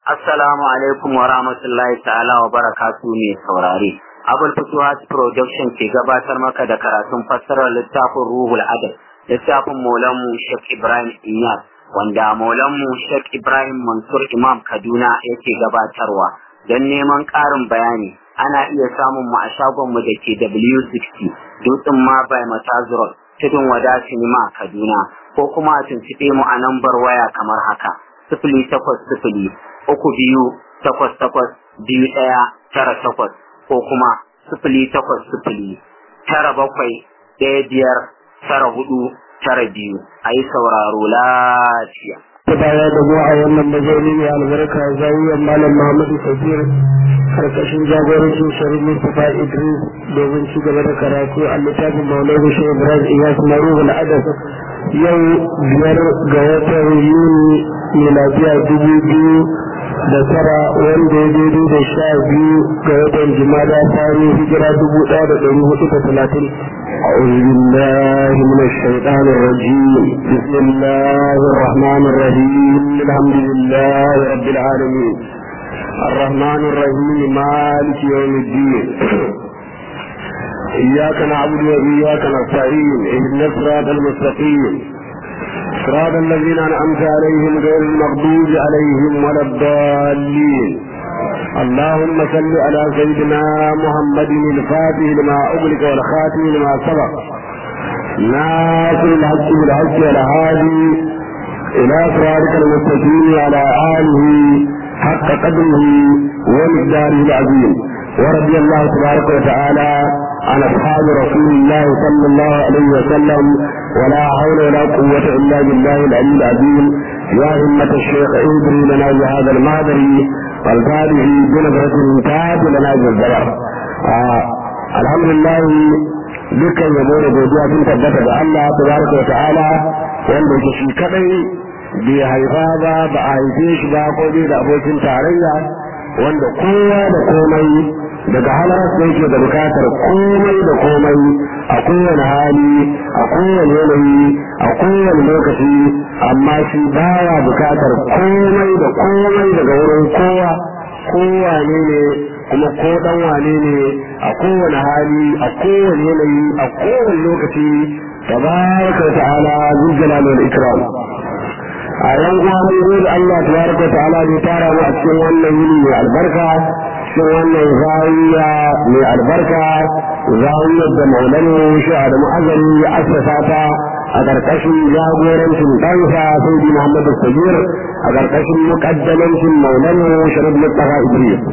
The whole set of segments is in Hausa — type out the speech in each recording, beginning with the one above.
Assalamu alaikum wa rahmatullahi ta'ala wa barakatu ne saurare. Abul Futuhat Production ke gabatar maka da karatun fassarar littafin Ruhul Adab, littafin Maulanmu Sheikh Ibrahim Iyas, wanda Maulanmu Sheikh Ibrahim Mansur Imam Kaduna yake gabatarwa. Don neman ƙarin bayani, ana iya samun mu a shagonmu da ke W60, Dutsen ma by Matazurot, Tudun Wada Sinima Kaduna, ko kuma a tuntuɓe mu a nambar waya kamar haka. Sifili takwas sifili uku biyu takwas takwas biyu ɗaya tara takwas ko kuma sifili takwas sifili tara bakwai ɗaya biyar tara hudu tara biyu a yi sauraro lafiya. baya da mu a wannan mazauni mai albarka zawiyar malam Muhammadu Kabir karkashin jagorancin Sharif Mustapha Idris domin ci gaba da karatu a littafin Maulana Shehu Ibrahim Iyas Marubul Adab yau biyar ga watan Yuni miladiya dubu biyu da tara wanda ya daidai da sha biyu ga watan jimada tare hijira dubu ɗaya da ɗari hudu da talatin أعوذ بالله من الشيطان الرجيم بسم الله الرحمن الرحيم الحمد لله رب العالمين الرحمن الرحيم مالك يوم الدين إياك نعبد وإياك نستعين اهدنا الصراط المستقيم صراط الذين أنعمت عليهم غير المغضوب عليهم ولا الضالين اللهم صل على سيدنا محمد الفاتح لما أغلق والخاتم لما سبق ناصر الحق بالحق والهادي إلى صراطك المستقيم على آله حق قدره ومقداره العظيم ورضي الله تبارك وتعالى عن أصحاب رسول الله صلى الله عليه وسلم ولا حول ولا قوة إلا بالله العلي العظيم يا همة الشيخ اهدري لنا بهذا المهدري والفاده بنظرة تاج لنا بالزبر آه الحمد لله dukkan yabo da godiya sun tabbata da Allah tabaraka wa ta'ala wanda yake shi kadai bai haifa ba ba a haife shi ba ko bai da abokin tarayya wanda kowa da komai daga halarsa yake da bukatar komai da komai a kowane hali a kowane yanayi a kowane lokaci amma shi baya bukatar komai da komai daga wurin kowa kowa ne ne kuma ko dan wane ne a kowane hali a kowane yanayi a kowane lokaci tabaraka wa ta'ala zul jalal wal ikram a yan uwa mun gode Allah tabaraka wa ta'ala ne tara mu a cikin wannan yini mai albarka cikin wannan zawiya mai albarka zawiyar da maulana shi da mu'azzari ya assasa ta a ƙarƙashin jagorancin ɗansa sai di Muhammad Sabir a ƙarƙashin muƙaddamancin maulana Sharif Mustafa Idris.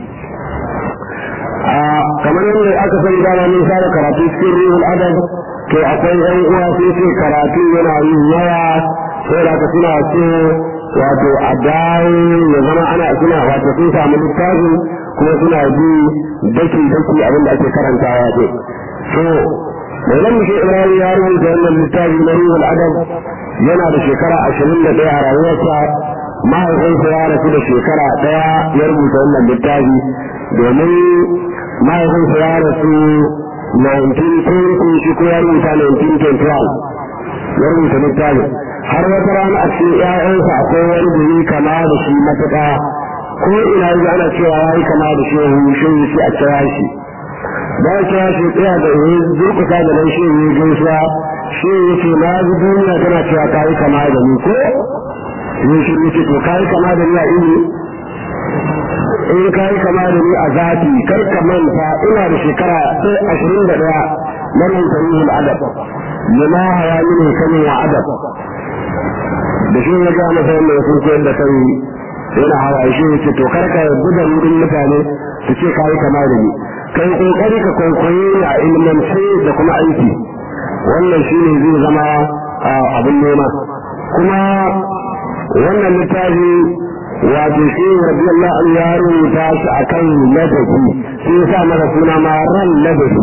kamar yadda aka sani dama mun fara karatu cikin ruhul adab to akwai yan uwa sai ce karatu yana yin yawa sai da suna so wato a dawo ya zama ana suna wato sun samu littafin kuma suna ji daki daki abin da ake karantawa ce to mai nan muke ibrahim ya rubuta wannan littafi na ruhul adab yana da shekara ashirin da ɗaya a rayuwarsa mahaifinsa ya rasu da shekara ɗaya ya rubuta wannan littafi domin mahaifinsa ya rasu 1920 shi ko ya rubuta 1921 ya rubuta littafi har wata rana a cikin 'ya'yansa akwai wani da yi kama da shi matuƙa ko ina yanzu ana cewa ya yi kama da shehu shehu shi a kira shi ba ya kira shi tsaya da ya durkusa da nan shehu ya gaisuwa shehu ya ce na ji duniya tana cewa ka yi kama da ni ko ya shi ya ce to ka yi kama da ni a ini in ka yi kama da ni a zafi kar ka manta ina da shekara ashirin da ɗaya na rubuta ruhul adab lima hawa mini kanin wa adab da shi ya ga masa wanda ya sun koyar da kai yana hawa shi ya ce to kar ka guda wurin mutane su ce ka yi kama da ni kai kokari ka kwaikwaye a ilmance da kuma aiki wannan shi ne zai zama abin nema kuma wannan littafi wato shi rabbi Allah an ya rubuta shi akan ladabi sai ya sa masa suna ma ran ladabi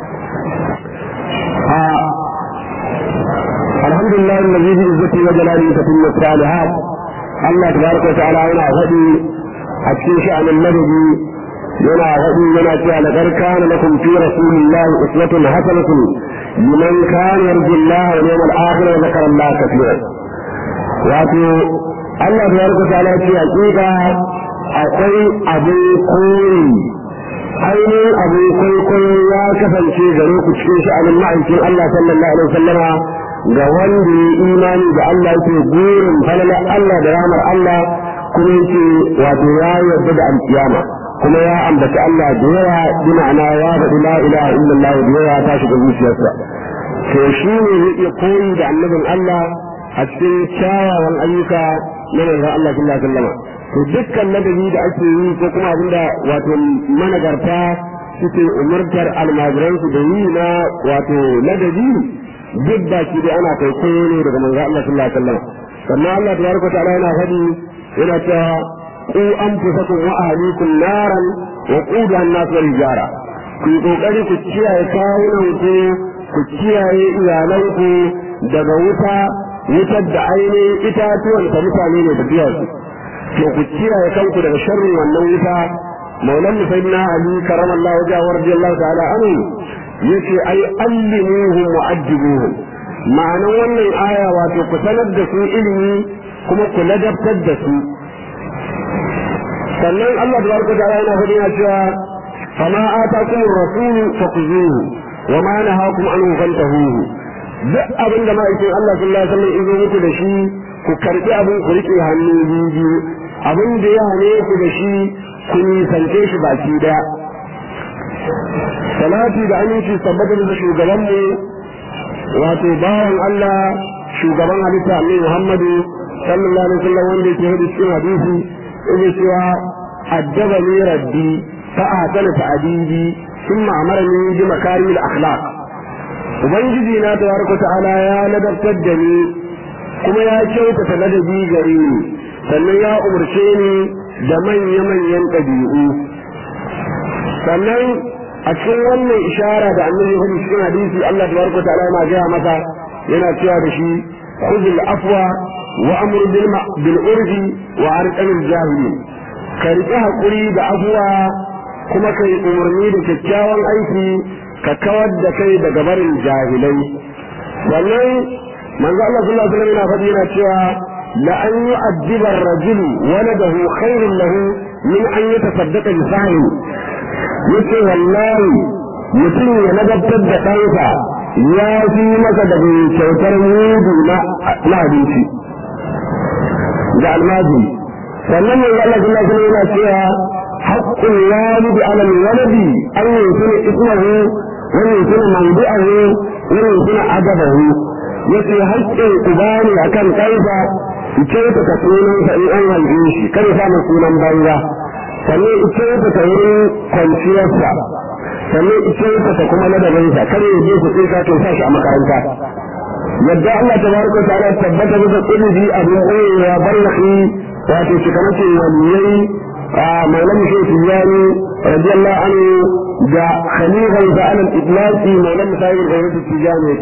alhamdulillah alladhi bi izzati wa jalalihi tatimmu salihat Allah tabaraka wa ta'ala yana faɗi a cikin sha'anin ladabi yana faɗi yana cewa laqad kana lakum fi rasulillahi uswatun hasanatun liman kana yarju Allah wal yawmal akhir wa dhakara Allah kathiran wato Allah da yarda ta ala ce hakika a akwai abin koyi ainihin abin kwaikwayo ya kasance gare ku cikin sha'anin ma'aikin Allah sallallahu alaihi wasallama ga wanda ya imani da Allah yake gurin falala Allah da ramar Allah kuma yake wato ya yarda da alkiyama kuma ya ambaci Allah da yawa bi ma'ana ya faɗi la ilaha illallah da yawa ta shiga zuciyarsa to shi ne zai iya koyi da annabin Allah a cikin kyawawan ayyuka na manzon Allah sallallahu alaihi wasallam to dukkan ladabi da ake yi ko kuma abinda wato managarta suke umurtar almajiransu da yi na wato ladabi duk da shi dai ana kai koyo ne daga manzon Allah sallallahu alaihi wasallam sannan Allah tabaraka ta'ala yana faɗi yana cewa ku anfusakum wa ahlikum naran wa quduha an-nas wal hijara ku yi kokari ku kiyaye kawunan ku ku kiyaye iyalanku daga wuta wutar da ainihin itatuwan ta mutane ne da biyarsu to ku kiyaye kanku daga sharrin wannan wuta maulan musayyidina ali karamallahu wajhahu wa radiyallahu ta'ala anhu yace ai allimuhum wa addibuhum ma'anan wannan aya wato ku sanar da su ilimi kuma ku ladabtar da su sannan Allah tabaraka ta'ala yana faɗi yana cewa fama atakum ar-rasul faquzuhu wa ma nahakum anhu fantahuhu duk abin da ma'aikin Allah sallallahu alaihi wasallam izo muku da shi ku karbi abin ku rike hannu biyu abin da ya hane ku da shi ku nisance shi baki daya salati da aminci tabbatar da shugaban mu wato bawan Allah shugaban halitta Annabi Muhammadu sallallahu alaihi wasallam wanda yake hadi cikin hadisi yake cewa addabani rabbi fa ahsana ta'dibi thumma amarani bi makarimil akhlaq ubangiji na tabaraka ta'ala ya ladabtar da ni kuma ya kyautata ladabi gare ni sannan ya umarce ni da manya-manyan ɗabi'u sannan a cikin wannan ishara da annabi ya cikin hadisi Allah tabaraka ta'ala yana gaya masa yana cewa da shi khudhul afwa wa amr bil bil urfi wa arqamil jahili ka riƙe hakuri da afwa kuma kai umarni da kyakkyawan aiki ka kawar da kai daga barin jahilai sannan manzo Allah sallallahu alaihi wasallam yana faɗi yana cewa la an yu'addiba ar-rajulu waladahu khairun lahu min an yatasaddaqa bi sa'i yace wallahi mutum ya ladabtar da ɗansa ya fi masa da kyautar mudu na abinci da almajiri sannan manzo Allah sallallahu alaihi wasallam yana cewa حق الوالد على الولد أن يكون اسمه ويكون موضعه ويكون أدبه yake haƙƙin uba ne a kan kansa ita ta sunansa in an haife shi kan sa mai sunan banza sannan ita ta wurin kwanciyarsa sannan ita ta kuma ladabinsa kar ya je ku sai ka to sa shi a makaranta yadda Allah tabaraka ta'ala tabbata bisa kulubi abin ya barrahi wato shi kamar ce waliyai مولان شيخ الجاني رضي الله عنه جاء خليفة على الإطلاق مولان سائر غيرة التجاني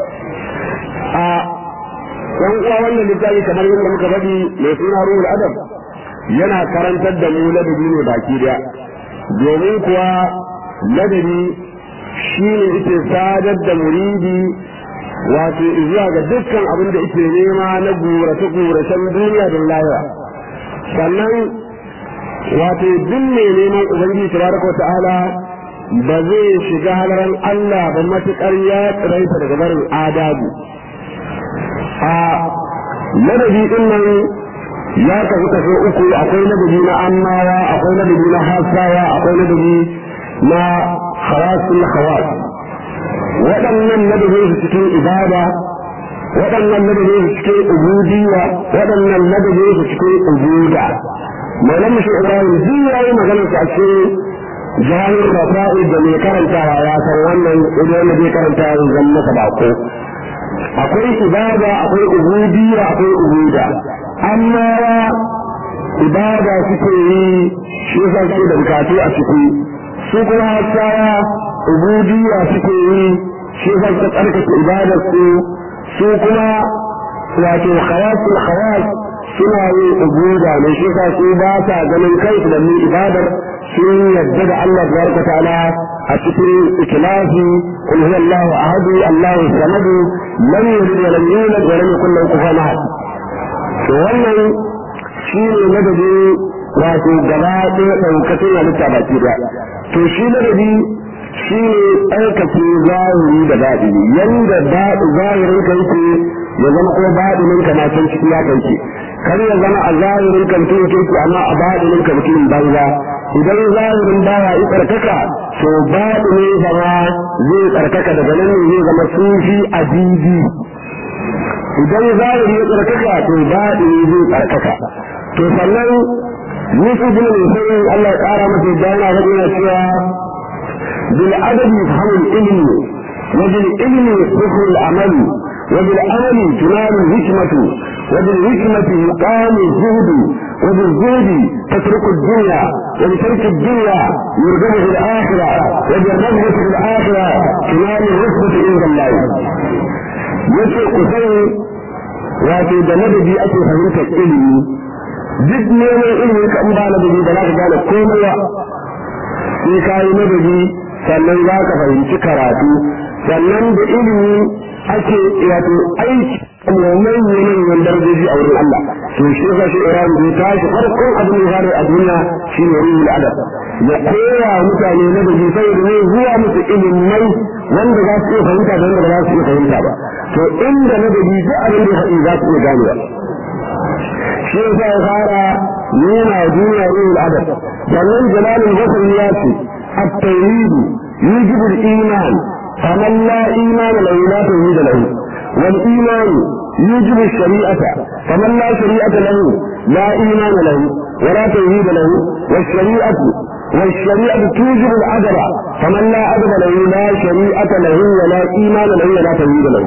yan uwa wannan littafi kamar yadda muka faɗi mai suna ruhul adab yana karantar da mu ladabi ne baki daya domin kuwa ladabi shi ne yake sadar da muridi wato zuwa ga dukkan abin da yake nema na gurace-guracen duniya da lahira sannan wato duk mai neman ubangiji tabaraka ta'ala ba zai shiga halaran Allah ba matukar ya tsiraita daga barin adabu a ladabi din nan ya kasu kaso uku akwai ladabi na annawa akwai ladabi na hasawa akwai ladabi na khawasul khawas waɗannan ladabi su cikin ibada waɗannan ladabi su cikin ubudiyya waɗannan ladabi su cikin ubuda malam shi ibrahim duk yayi magana ta ce jahil rafa'i da mai karantawa ya san wannan idan ne zai karanta ya zan masa bako akwai ibada akwai ubudiyya akwai ubuda amma ibada suke yi shi yasa suke da bukatu a ciki su kuma hasawa ubudiyya suke yi shi yasa suka tsarkake ibadar su su kuma wato khawasul khawas suna yin ubuda ne shi yasa su ba ta ganin kansu da mu ibadar sun yadda da Allah tabaraka ta'ala a cikin ikhlasi qul huwa Allahu ahad Allahu samad lam yalid wa lam yulad wa lam yakul lahu kufuwan ahad to wannan shi ne madadi wato gaba ɗaya ɗaukacin halitta baki ɗaya to shi ladabi shi ne ɗaukace zahiri da baɗini yanda zahirin ka yake ya zama ko baɗinin ka na can ciki ya kai kar ya zama a zahirin ka mutum yake amma a baɗinin ka mutum banza idan zahirin bawa ya tsarkaka to baɗinin zama zai tsarkaka daga nan ne zai zama sufi a didi idan zahiri ya tsarkaka to baɗini zai tsarkaka to sannan Yusuf bin Musayyib Allah ya ƙara masa dana ga yana cewa بالأدب يفهم العلم وبالعلم يصبح العمل وبالعمل تنال الحكمة وبالحكمة يقام الزهد وبالزهد تترك الدنيا وبترك الدنيا يرجع في الآخرة وبالرغبة في الآخرة تنال الرتبة عند الله yace ku sani wato da ladabi ake fahimtar ilimi duk neman ilimi ka in ba ladabi ba za ka gane komai ba sai ka yi ladabi sannan za ka fahimci karatu sannan da ilimi ake wato aiki kuma manyan manyan darajoji a wurin Allah to shi ka shi Iran bai tashi farkon abin da ya a duniya shi ne ruhul adab ya koya mutane na da sai da zuwa musu ilimai wanda za su iya fahimta da wanda ba za su iya fahimta ba to inda na da duk abin da ya faɗi za su iya ganewa shi ya ya fara nuna duniya ruhul adab sannan jalalul basri ya ce التوحيد يوجب الإيمان فمن لا إيمان له لا توحيد له والإيمان يوجب الشريعة فمن لا شريعة له لا إيمان له ولا توحيد له والشريعة والشريعة توجب العدل فمن لا عدل له لا شريعة له ولا إيمان له ولا توحيد له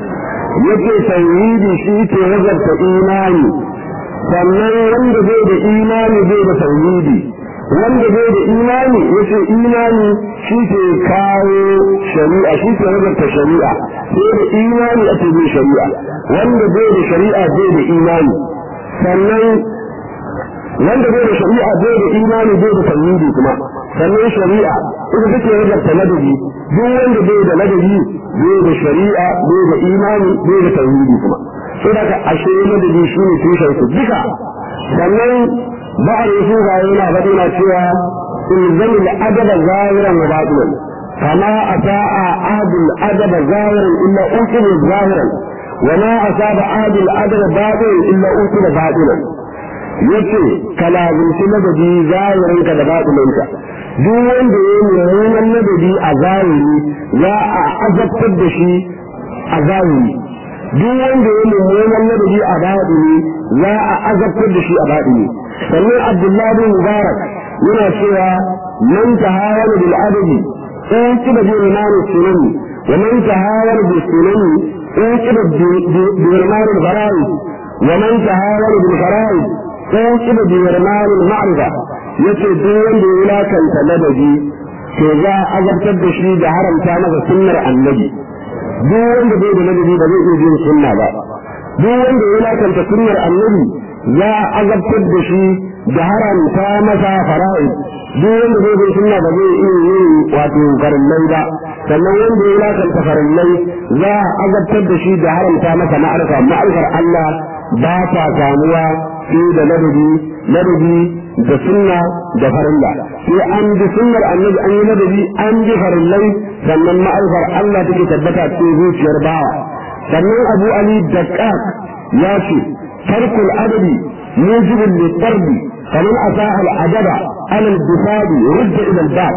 yake tauhidi shi ke wazarta imani sannan wanda bai da imani bai da tauhidi wanda bai da imani yace imani shi ke kawo shari'a shi ke wazarta shari'a sai da imani ake bin shari'a wanda bai da shari'a bai da imani sannan wanda bai da shari'a bai da imani bai da tauhidi kuma sannan shari'a ita take wazarta ladabi duk wanda bai da ladabi bai da shari'a bai da imani bai da tauhidi kuma sai daga ashe ladabi shi ne tushen su duka sannan بعض يسوع هنا بدنا سوى الزم الأدب ظاهرا وباطنا فما أساء أحد الأدب ظاهرا إلا أوصل ظاهرا وما أصاب أحد الأدب باطنا إلا أوصل باطنا yace ka lazimci ladabi zahirin ka da batinin ka duk wanda ya yi mummunan ladabi a zahiri za a azabtar da shi a zahiri duk wanda ya yi mummunan ladabi a batini za a azabtar da shi a batini sannan abdullahi bin mubarak yana cewa man tahawala bil adabi in kiba bi iman sunani wa man tahawala bil sunani in kiba bi iman al faraid wa man tahawala bil faraid in kiba bi iman al ma'rifa yace duk wanda ya lakanta ladabi to za a azabtar da shi da haramta masa sunnar annabi duk wanda bai da ladabi ba zai iya bin sunna ba duk wanda ya lakanta sunnar annabi za a azabtar da shi da haramta masa fara'id duk wanda zai bai sunna ba zai iya yin wato farillai ba sannan wanda ya lakanta farillai za a azabtar da shi da haramta masa ma'arfa ma'arfar Allah ba ta samuwa sai da ladabi ladabi da sunna da farilla sai an bi sunnar annabi an yi ladabi an bi farillai sannan ma'arfar Allah take tabbata cikin zuciyar bawa sannan Abu Ali Daqqaq ya ce tarkul adabi موجب للضرب فمن أساء الأدب على البساد رد إلى الباب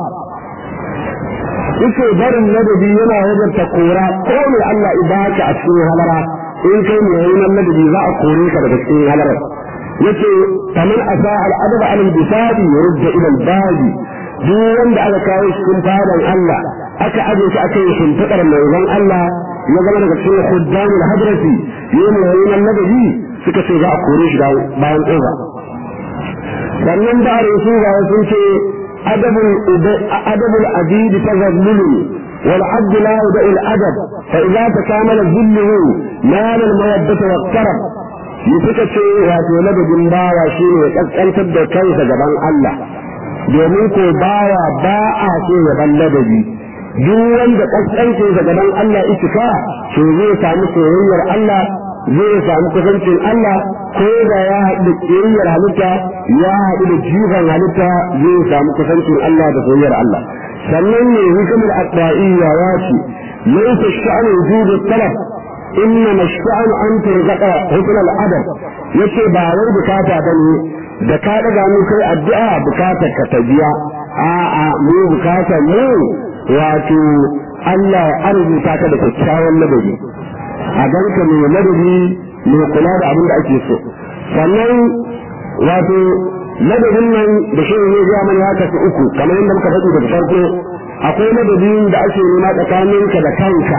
yake barin ladabi yana wajen ta kora ko ne Allah ibaka a cikin halara in kai ne yayin ladabi za a kore ka daga cikin halara yace kaman asa al adab al bisadi yurda ila al badi duk wanda aka kawo cikin fadan Allah aka aje shi aka yi shimfiɗar manzon Allah ya zama daga cikin khuddamul hadrati yayin yayin ladabi suka ce za a kore shi bayan ƙofa sannan da su ga sun ce adabul adidi ta zallulu wal abdu la yuda al adab fa idza takamala zilluhu nal al mawaddata wa qarab yi suka ce wato ladabin bawa shine ya kaskantar da kansa gaban Allah domin ko bawa ba a so ya ban ladabi duk wanda kaskance da gaban Allah itika to zai samu soyayyar Allah zai samu kusancin Allah ko da ya haɗu da ƙiyayyar halitta ya haɗu da jifan halitta zai samu kusancin Allah da soyayyar Allah sannan ne hikimar adda'iyya ya ce laysa sha'anu wujudu talab إنما الشأن أن ترزق حسن الأدب yace ba wai bukata ba ne da ka daga mu kai addu'a bukatar ka ta biya a'a mu bukatar mu wato Allah ya arzuta ka da kyakkyawan ladabi a ganka mai ladabi mai kula da abin da ake so sannan wato ladabin nan da shi ne ya mana ya kasu uku kamar yadda muka faɗi daga farko akwai ladabin da ake nema tsakaninka da kanka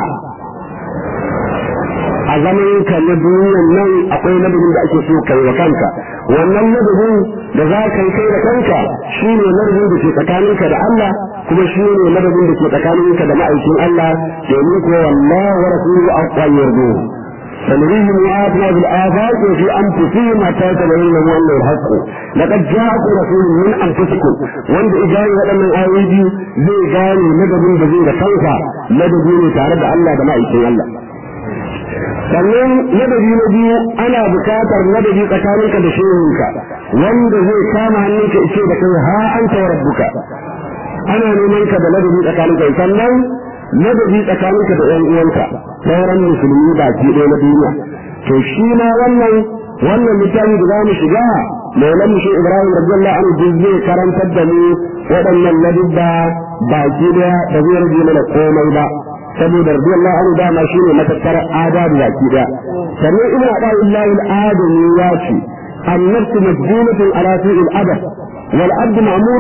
a zaman ka na duniyan nan akwai ladabin da ake so kai wa kanka wannan ladabin da za ka yi kai da kanka shi ne ladabin da ke tsakaninka da Allah kuma shi ne ladabin da ke tsakaninka da ma'aikin Allah domin ko wallahi wa rasuluhu aqwa yardu سنريهم آياتنا بالآفاق وفي أنفسهم حتى يتبين لهم أنه الحق لقد جاءكم رسول من أنفسكم وأنت إجاني هذا من آيدي زي جاني مدد بزيد خلفا مدد تعرض الله بمائك الله sannan ladabi na biyu ana bukatar ladabi tsakaninka da shehinka wanda zai kama hannunka ice da kai ha an ta rabbuka ana neman ka da ladabi tsakaninka sannan ladabi tsakaninka da ƴan uwanka sauran musulmi baki ɗaya na duniya to shi ma wannan wannan littafi da za mu shiga maulan mu shi ibrahim radiyallahu anhu duk zai karantar da mu waɗannan ladabba baki ɗaya da zai rage mana komai ba saboda radiyallahu anhu dama shine matattar adabu baki daya sannan ibnu abdullahi al-adami ya ce النفس مجبولة على سوء الأدب والعبد مأمور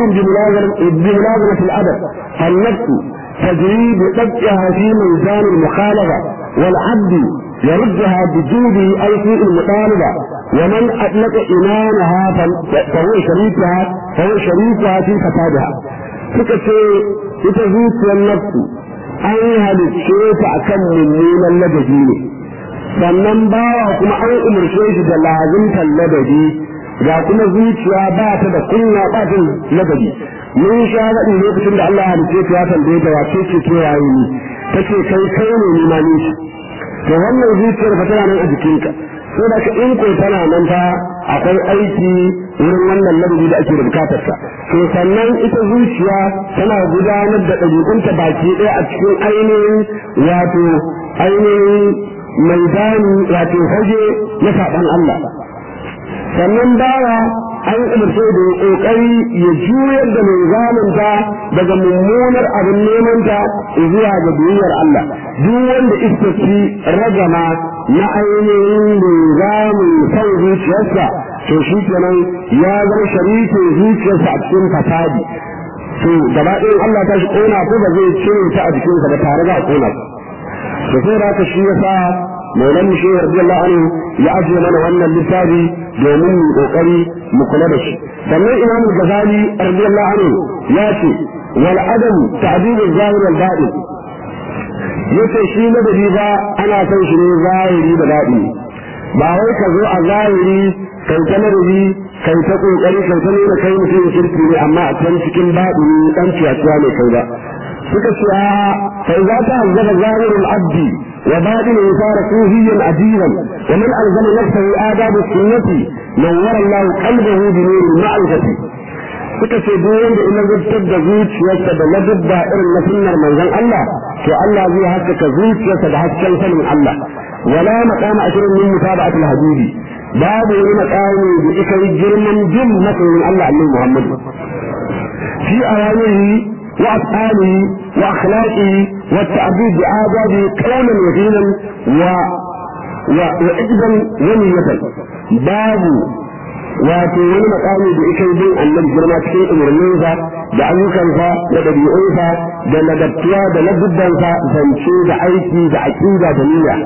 بملازمة الأدب النفس تجري بطبعها في ميزان المخالفة والعبد يردها بجوده أي سوء المطالبة ومن أطلق إيمانها فهو شريكها فهو شريكها في فسادها فكتي تتزوج النفس an halicce ta a kan mummunan ladabi ne sannan bawa kuma an umarce shi da lazimtar ladabi ga kuma zuciya ba ta da kunya ba ta ladabi mun sha faɗi lokacin da Allah halicce ta ya tambaye ta wace ce ke yayi ni take kai kai ne ni ma ni to wannan zuciyar fa tana nan a jikinka sai da in ko tana nan fa akwai aiki wurin wannan ladabi da ake da bukatar sa to sannan ita zuciya tana gudanar da ɗabi'unta baki ɗaya a cikin ainihin wato ainihin maidani wato fage na saɓan Allah sannan bawa an umarce da ya kokari ya juyar da mai zamanta daga mummunar abin neman ta zuwa ga duniyar Allah duk wanda iskaci ragama na ainihin da zamun san zuciyarsa to shi kenan ya zama sharikin zuciyarsa a cikin fasadi to gaba ɗayan Allah ta shi kona ko ba zai cire ta a jikinsa ba tare da kona to sai da haka shi yasa maulan mu shehu radiyallahu anhu ya ajiye mana wannan littafi domin mu kokari mu kula da shi sannan imamu gazali radiyallahu anhu ya ce wal adam ta'dil al-zahir wal batin yace shi madadi ba ana son shi ne zahiri da baɗi ba wai ka zo a zahiri kai ta madadi kai ta kokari kai ta nuna kai mutum kirki ne amma a can cikin baɗi dan ciyaciya ne kai ba suka ce a fa za ta hazzaba zahirul abdi وباطن صار صوفيا عجيبا ومن الزم نفسه آداب السنة نور الله قلبه بنور المعرفة suka ce duk wanda ina zartar da zuciyarsa da ladabba irin na sunnar manzon Allah to Allah zai haskaka zuciyarsa da hasken sanin Allah wala maqama ashirin min mutaba'at al-habibi babu wani maqami da ika girman bin masoyin Allah annabi Muhammad fi awamihi وأفعاله وأخلاقه والتعبير بآدابه قولا وفيلا و وإذا ونية باب wato wani makami da ita bin annabi girma cikin umarninsa da ayyukansa da ɗabi'unsa da ladabtuwa da ladubbansa zance da aiki da aƙida da niyya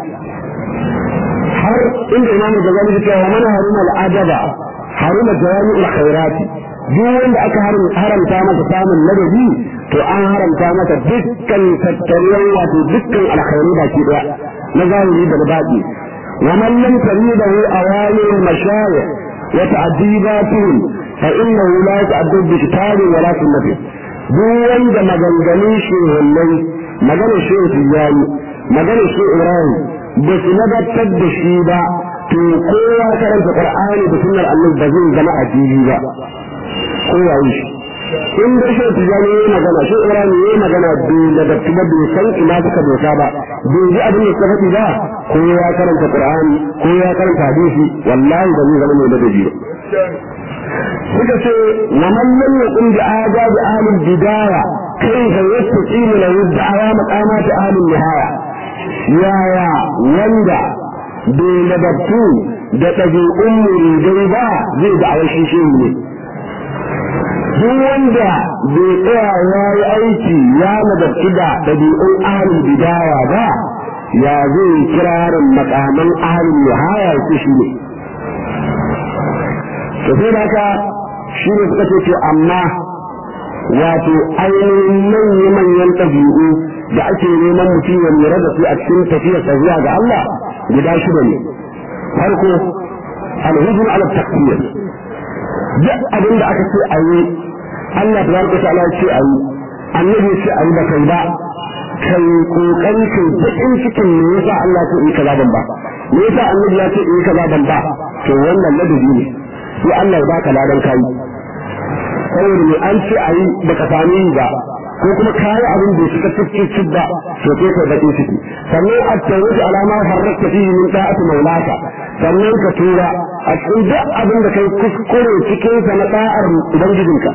har inda imamu da zama cewa mana haruma al'adaba haruma jawami'ul khairati duk wanda aka haramta masa samun ladabi to an haramta masa dukkan tattaruwan wato dukkan alkhairu baki daya na zahiri da baɗi wa man lam taridahu awamir mashayikh wa ta'dibatun fa innahu la yata'addab bi kitabi wa la sunnati duk wanda maganganun shehullai maganar shehu tijjani maganar shehu ibrahim ba su nabatar da shi ba to kowa karanta qur'ani da sunnar annabi ba zai zama addini ba kowa yi shi in da shi tijani yayi magana shi ibrahim yayi magana da da kuma bai san ina suka dosa ba bai ji abin da suka faɗi ba ko ya karanta qur'ani ko ya karanta hadisi wallahi ba zai zama mai ladabi ba suka ce wa man lam yaqum bi adab ahli bidaya kayfa yastaqim lahu da'awa maqamat ahli nihaya yaya wanda bai ladabtu da ɗabi'un muridai ba zai da'awar shi shi ne duk wanda bai tsaya ya yi aiki ya nagarci da ɗabi'un ahalin bidaya ba ya zai kirarin makaman ahalin nihaya su shi ne to sai da haka shi ne suka ce to amma wato ainihin manya-manyan ɗabi'u da ake neman mutum ya lura da su a cikin tafiyarsa zuwa ga Allah guda shida ne farko alhuzun ala takbir duk abin da aka ce a yi Allah tabaraka ta'ala ya ce a yi annabi ce a yi ba kai ba kai kokari kai bakin cikin me yasa Allah ce in kaza ban ba me yasa annabi ya ce in kaza ban ba to wannan ladabi ne sai Allah ya baka ladan kai saboda ne an ce a yi baka sami yi ba ko kuma kayi abin da suka cikin ba to sai kai bakin ciki sannan a tawuji alama harrakta fihi min ta'ati maulaka sannan ka tura a cikin duk abin da kai kuskure cikin sa na da'ar ubangijinka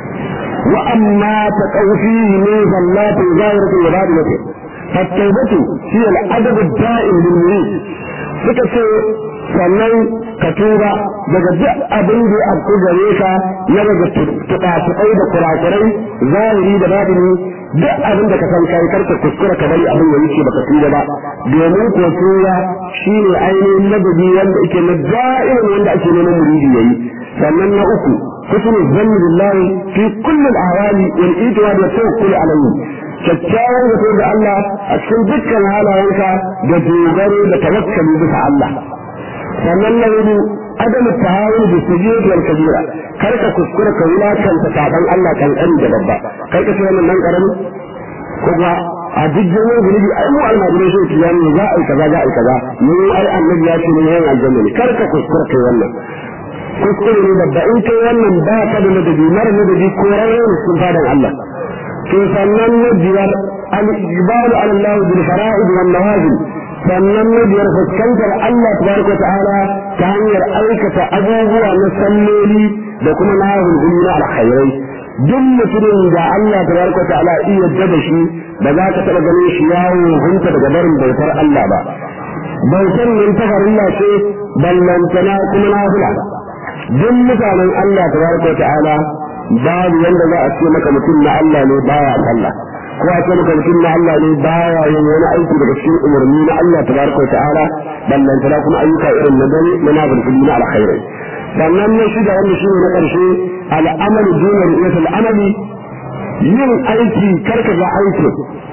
wa amma ta kaufi ne zallatu zahiratu wa badiyatu fattaubatu shi al-adab ad-da'im lil murid suka ce sannan ka tura daga duk abin da ya afku gare ka na daga tuƙatuƙai da kurakurai zahiri da batini duk abin da ka san kai karka kuskura ka bari abin ya wuce baka tura ba domin ko tura shine ainihin ladabi wanda ake na da'irin wanda ake neman muridi yayi sannan na uku husnul zanni billahi fi kulli al-ahwali wal ijwa da tawakkul alayhi kyakkyawan zato da Allah a cikin dukkan halayenka da dogaro da tawakkali bisa Allah sannan na hudu adam tahawun da sujud wal kabira kar ka kuskura ka wulakanta saban Allah kankani da babba kar ka ce wannan nan karami ko ba a duk jami'in zunubi ai mu almajirai shi kiyan ne za a yi kaza za a yi kaza mu ai annabi ya ce ne yan aljanna ne kar ka kuskura kai wannan kuskure ne babba in kai wannan ba ka da ladabi mara ladabi ko rayuwar sun fadan Allah to sannan na biyar al-iqbalu ala Allah bil fara'id wan nawazil sannan na biyar fuskantar Allah tabaraka ta'ala ta hanyar aikata abubuwa na salloli da kuma na hulhuli na alkhairai duk mutumin da Allah tabaraka ta'ala iya da shi ba za ka taɓa ganin shi yawo hunta daga barin bautar Allah ba bautar nan ta farilla ce ballantana kuma nafila duk mutanen Allah tabaraka ta'ala babu yanda za a ce maka mutum na Allah ne baya sallah ko a ce maka mutum na Allah ne baya yin wani aiki daga cikin umarni na Allah tabaraka wa ta'ala ballan tana kuma ayyuka irin na dare na nafilfili na alkhairai sannan na shida wanda shi ne na ƙarshe al'amalu duna ru'yatul amali yin aiki karka ga aiki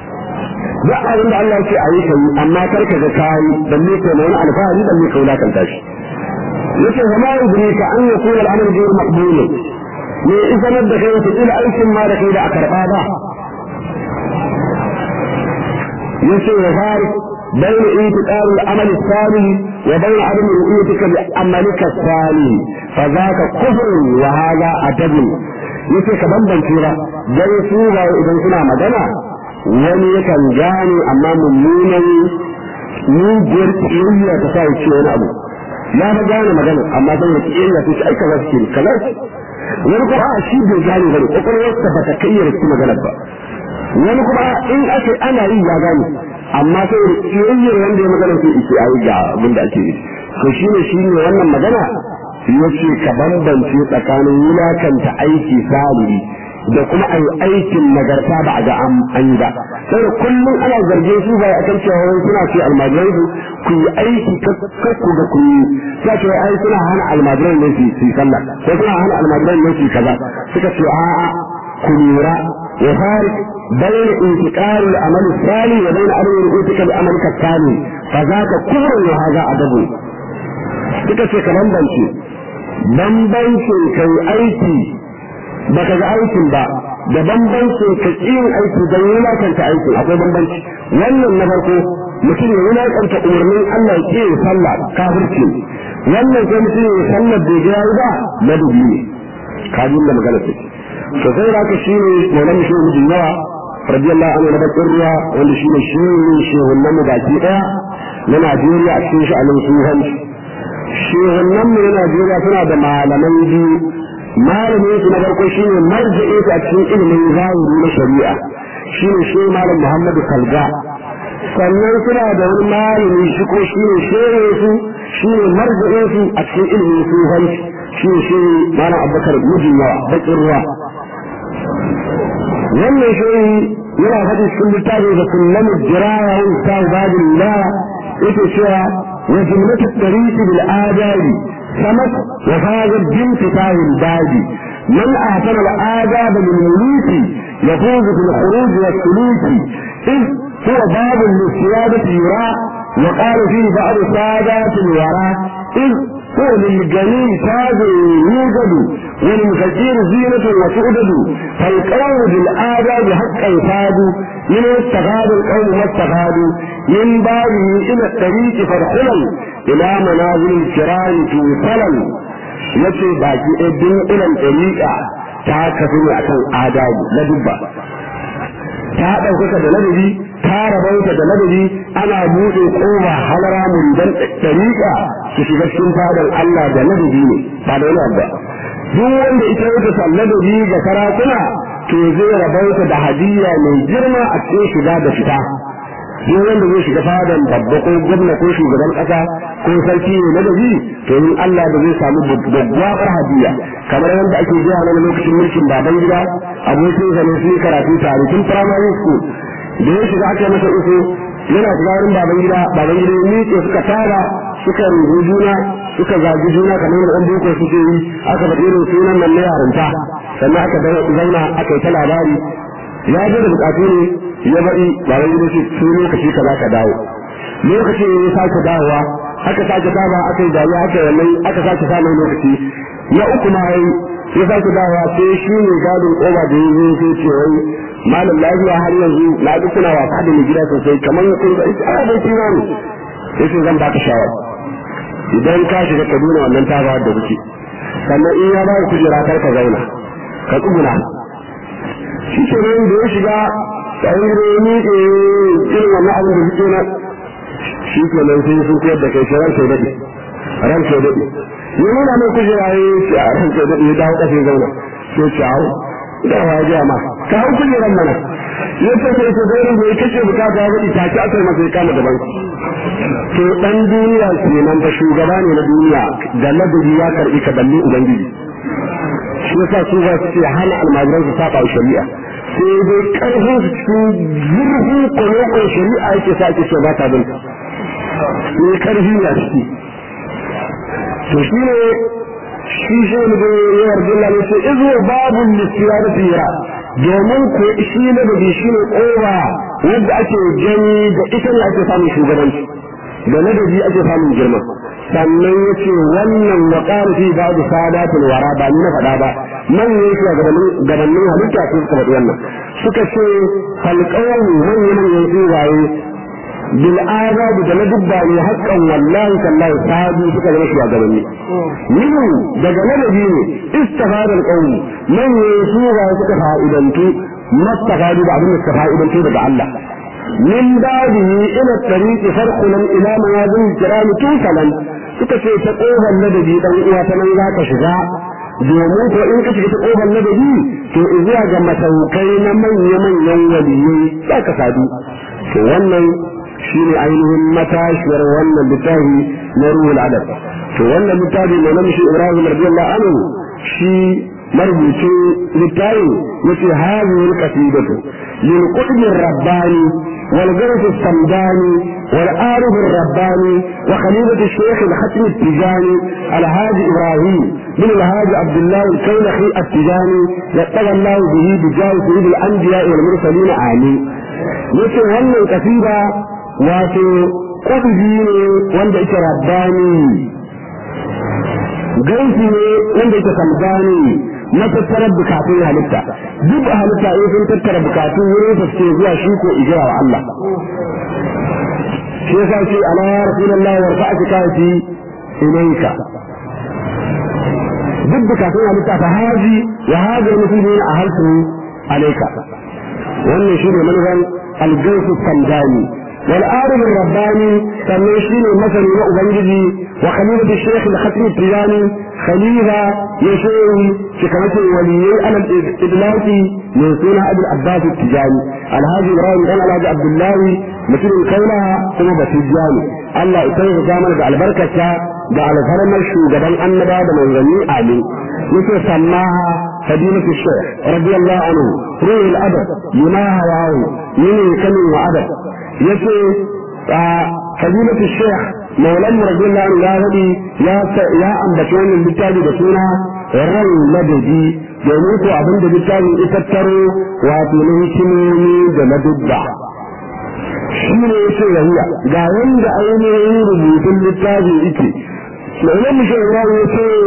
duk abin da Allah ce a yi kai amma karka ga kayi balle kai na wani alfahari balle ka wulakanta shi yace zama yudrika an yakuna al'amalu ghayr maqbul me isanar da kai wata kila aikin ma da kai da a karɓa ba yace ya fari بين انتقال العمل الثاني وبين عدم رؤيتك بعملك الثاني فذاك كفر وهذا أدب yace ka bambance ba dan su ba idan suna magana wani yakan gane amma mummunan mugiyar kiyayya ta sa ce wani abu ya ba gane magana amma dan ya kiyayya ta ce ai kaza suke kaza wani kuma a shi bai gane ba kokarin ba ta kai ya magana ba wani kuma in ake ana yi ya gane amma sai da kiyayyar wanda ya magana sai ike ayi ga abin da ake yi to shine shine wannan magana yace ka bambance tsakanin wulakanta aiki saliri da kuma ayi aikin nagarta ba a ga an yi ba sai da kullum ana zargin su ba a kan cewa wani suna ce almajiran su ku yi aiki kakku ga ku yi sai ce ai suna hana almajiran ne su yi sallah ko suna hana almajiran ne su yi kaza suka ce a'a ku lura ya fari بين انتقال العمل الثاني وبين عدم رؤيتك بعملك الثاني فذاك كفر وهذا أدب suka ce ka bambance bambancin kai aiki baka ga aikin ba da bambancin ka yin aiki don wulakanta aiki akwai bambanci wannan na farko mutum ya wulaƙanta umarnin Allah ke ya sallah kafirci wannan sai mutum ya sallar da ya ba ladabi ne kajin da magana ce to sai da ka shine maulan shi mu yawa radiyallahu anhu da bakin ruwa wanda shine shi ne shehunan mu baki daya na Najeriya a cikin sha'anin suhan shehunan mu na Najeriya suna da malaman biyu malamin su na farko shine marji'i a cikin ilimin zahiri na shari'a shine shi malam Muhammadu Kalga sannan suna da wani malami shi ko shine shehu su shine marji'in su a cikin ilimin suhan shi shi malam Abubakar Mujin yawa bakin ruwa wannan shi yana faɗi cikin littafi da kullum jiraya yin sa babin la yake cewa wa jumlatu tariqi bil adabi samat wa hadha bin fitahi al babi man ahsana al adab lil muluki يفوز في الخروج والسلوك إذ هو باب للسيادة يرى وقال فيه بعض سادات الورى إذ هو للجميل تاج يوجد وللفقير زينة وتؤدد فالقول بالآداب حقا يفاد من استغاد القوم واستغاد من بابه إلى الطريق فارحلا إلى منازل الكرام توصلا yace baki ɗaya dunkulan ɗariƙa ta kafi ne akan adabu na dubba ta ɗaukaka da ladabi ta rabauta da ladabi ana buɗe kowa halara muridan ɗariƙa su shiga cikin fadar Allah da ladabi ne ba da wani ba duk wanda ita yake san ladabi ga sarakuna to zai rabauta da hadiyya mai girma a cikin shiga da fita duk wanda zai shiga fadan babba ko gwamna ko shugaban ƙasa ko sarki ne ladabi to in Allah da zai samu gaggawar hadiyya kamar yadda ake jiya na lokacin mulkin baban gida abokin sa ne su yi karatu tare tun primary school da ya shiga aka masa uku yana shiga wurin baban gida baban gida ya miƙe suka tara suka rubu juna suka zagi juna kamar yadda ɗan boko suke yi aka faɗi irin sunan nan na yarinta sannan aka zauna aka yi ta labari ya je da bukatu ne ya baɗi baban gida ce su lokaci ka za ka dawo lokaci ya sake dawowa aka sake saba aka yi dariya aka yi wannan aka sake samun lokaci na uku ma yayi ya sake dawowa sai shi ne gadin koba da ya zo sai ce wai malam lafiya har yanzu na ji kuna wasa da mai gida sosai kamar kun ga ita ana bai kira ne sai sai zan baka shawara idan ka shiga kaduna wannan ta da kuke sannan in ya ba kujera kar ka zauna ka tsuguna shi ke nan da ya shiga tsayin da ya miƙe irin wannan abin da suke na shi ke nan sai sun koyar da kai shi ran sai daɗe ran sai daɗe ya nuna mai kujera ya ce a ran sai daɗe ya dawo ƙasa ya zauna sai ce hau da wa ya ma ka hau kujeran mana ya ce sai ta gairu da ya kashe bukata ya faɗi take aka yi masa ya kama daban to ɗan duniya kenan ba shugaba ne na duniya da ladabi ya karɓi ka balle ubangiji shi yasa su ba su ce hana almajiran su saba wa shari'a sai dai karfin su cikin zurfin kwalokon shari'a yake sa ake ce ba ta bin ne karfi na ciki to shi ne shi shi ne da yawar dilla ne ce izo babu lissiya da tsira domin ko shi ne da shi ne kowa wanda ake gani da ita ne ake samun shugabanci da ladabi ake samun girma sannan ya ce wannan wa ƙarfi ba da sadatul wara ba ni na faɗa ba manyan shi gabanin halitta su suka faɗi wannan suka ce halƙawar manyan manyan tsuwaye bil azabi da na dubba ne haƙƙan wallahi tallahi sahabi suka zama shugabanni minhu daga ladabi ne istafadar qawmi manyan tsuwaye suka fa'idantu mastafadu da abin da suka fa'idantu daga Allah من بعده إلى الطريق فرقنا إلى موازين الكرام توصلا suka ce ta ƙofar ladabi ɗan uwa ta nan za ka shiga domin ko in ka shiga ta ƙofar ladabi to zuwa ga masaukai na manya-manyan waliyai za ka sadu to wannan shi ne ainihin matashiyar wannan littafi na ruhul adab to wannan littafi na namshi ibrahim radiyallahu anhu shi marubucin littafi yace hadhihi alqasidatu lil qutbi rabbani wal garf samdani wal arif rabbani wa khalifat الشيخ الختم التجاني الهادي ابراهيم بن الهادي عبد الله الكولخي التجاني يتقى الله به بجاه سيد الانبياء والمرسلين امين yace wannan kasida wato kudubi ne wanda yake rabbani gaisu ne wanda yake samdani na tattara bukatun halitta duk halitta in sun tattara bukatu wurin sa suke zuwa shi ko ijira wa Allah shi yasa ce ala ya rasulullahi wa rafa'ati kafi ilayka duk bukatun halitta ta haji wa haji musulmi a halsu alaika wannan shine manufan algaisu sandani wal arif rabbani sannan shine masani na ubangiji wa khalifatu shaykh al-khatmi tijani khalifa ya shehi shikamatin waliyai ala idlaki min suna abul abbas tijani alhaji ibrahim dan alhaji abdullahi mutumin kaula kuma batijani Allah ya taimaka mana da albarkarsa da alfarmar shugaban annaba da manzanni amin yake sammaha fadilatu shaykh radiyallahu anhu ruhul adab lima hawahu yini kamin wa adab yace fadilatu shaykh maulan radiyallahu anhu ya hadi ya ya ambaci wannan littafi da suna ran ladabi domin ko abin da littafin ya tattaro wato na hikimomi da ladubba shi ne yake yahuya ga wanda ainihin rubutun littafi yake الإمام الشيخ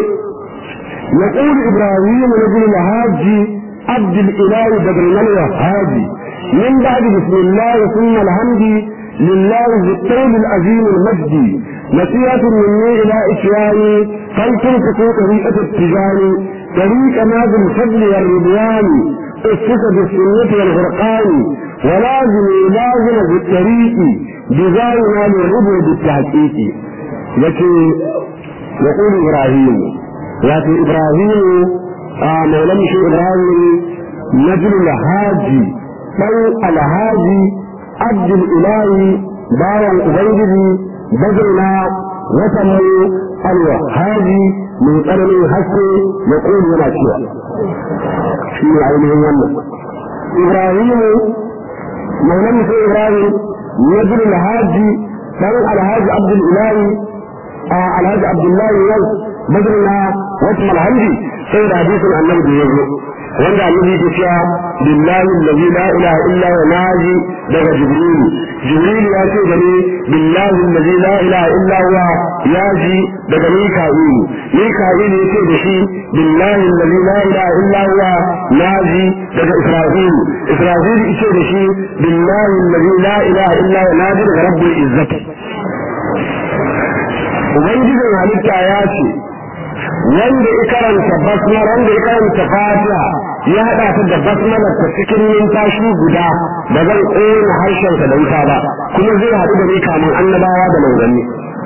يقول إبراهيم نبي الهاج عبد الإله بدر من الهاجي من بعد بسم الله ثم الحمد لله ذي الطول العظيم المجد نصيحة مني إلى إشيائي فلتمسكوا طريقة التجاري طريق نادي الفضل والرضوان اسس بالسنة والفرقان ولازم لازم بالطريق بزاونا للربو بالتحقيق لكن يقول إبراهيم لكن إبراهيم آه مولم شو إبراهيم نجل الهاجي بل الهاجي عبد الإله باوى أبيده بدرنا وسموا الوهاجي من قلم الحسن يقول هنا شيء في عينه يمن إبراهيم مولم شو إبراهيم نجل الهاجي بل الهاجي عبد الإله alhaji abdullahi yau badrina wasu malhamdi sai da hadisin annabi da yazo wanda annabi ke cewa billahi allazi la ilaha illa huwa naji daga jibril jibril ya ce da ni billahi allazi la ilaha illa huwa yaji daga mika'il mika'il ya ce da shi billahi allazi la ilaha illa huwa naji daga israfil israfil ya ce da shi billahi allazi la ilaha illa huwa naji daga rabbil izzati ubangijin halitta ya ce wanda ya karanta basmala wanda ya karanta fatiha ya haɗa ta da basmala ta cikin numfashi guda ba zan ƙona harshensa da wuta ba kuma zai haɗu da ni kamun annabawa da manzanni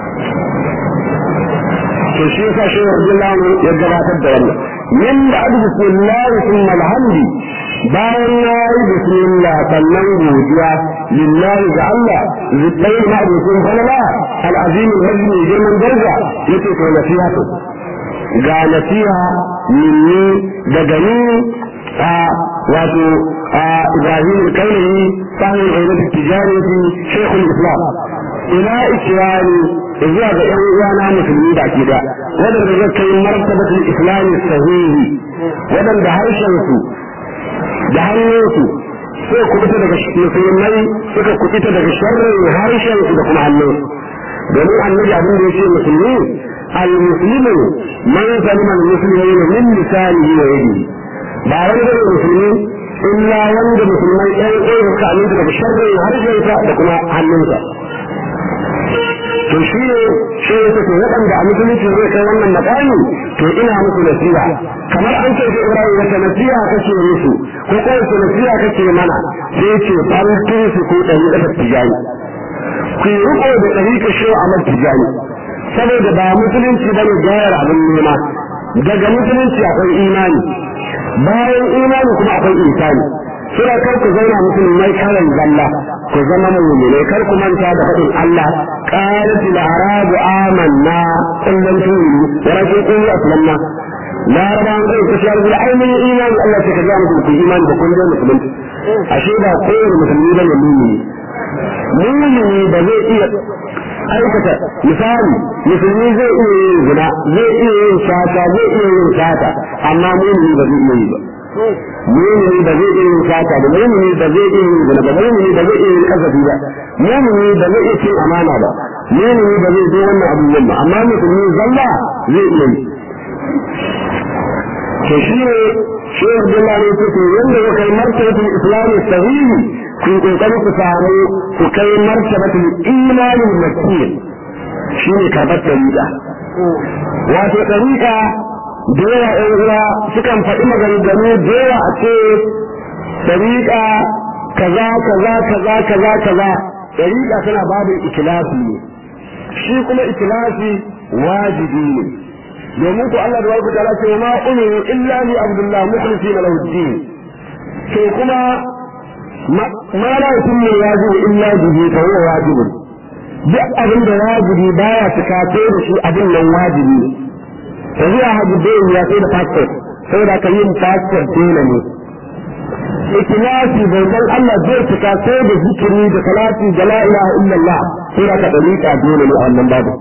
to shi yasa shi radiyallahu ya gabatar da wannan min da adu bismillah thumma alhamdi bayan na yi bismillah sannan godiya lillahi ga Allah zai ma abokin falala al'azim al-majdi girman daraja yace to nasiha to ga nasiha minni daga ni a wato a Ibrahim al-Kailani sahib al-Ayyad al-Tijarati Sheikh al-Islam ila ikrani zuwa ga ƴan uwana musulmi da ke da wadanda zai kai martabatul islam sahihi wadanda harshen su da hannunsu sai kubuta daga musulmai suka kubuta daga sharrin harshen su da kuma hannunsu domin annabi abin da yake musulmi al-muslimu man salima al-muslimin min lisanihi wa yadihi ba wani da musulmi illa wanda musulmai ɗan ɗaya suka aminta daga sharrin harshen sa da kuma hannunsa to shi ne shi ne to waɗanda a musulunci zai kai wannan makami to ina musu nasiha kamar an ce Ibrahim wata nasiha kake musu ko ko wata nasiha kake mana sai ce farkin su ko ɗari da tijani ku yi riko da ɗari ka shi a man tijani saboda ba musulunci ba ne gayar abin nema daga musulunci akwai imani bayan imani kuma akwai insani suna kar ku zauna musulmai karan zalla ku zama mu'mine kar ku manta da faɗin Allah qalat al arabu amanna qul lam tu'minu walakin qulu aslamna larabawan kai ku shar bil ainihin imani Allah sai ka ga muku ku imani da kun da musulunci ashe ba kowane musulmi ba ne mu'mini mu'mini ba zai iya aikata misali musulmi zai iya yin zina zai iya yin sata zai iya yin sata amma mu'mini ba zai iya yi ba mumini ba zai iya yin sata ba mumini ba zai iya yin zina ba mumini ba zai iya yin kasafi ba mumini ba zai iya cin amana ba mumini ba zai yi wannan abubuwan ba amma musulmi zalla zai iya yi to shi ne shi Abdullah ne ce to yanda ya kai martabatul islam sahihi ku yi kokari ku samu ku kai martabatul imanin makiyyin shi ne karɓar ɗariƙa wato ɗariƙa da yawa ɗan uwa sukan faɗi maganganu da yawa a ce ɗariƙa kaza kaza kaza kaza kaza ɗariƙa tana babin ikilasi ne shi kuma ikilasi wajibi ne domin ku Allah da wa ta'ala ce ma umiru illa li abdullah mukhlisina lahu din to kuma ma la yutimmu wajibu illa bihi fa huwa wajibun duk abin da wajibi baya cika sai da shi abin nan wajibi ne to zuwa hajji bai ya sai da passport saboda ka yin passport dole ne ikhlasi bautan Allah zai cika sai da zikiri da salati da la ilaha illallah sai da ka dalika dole ne a wannan babu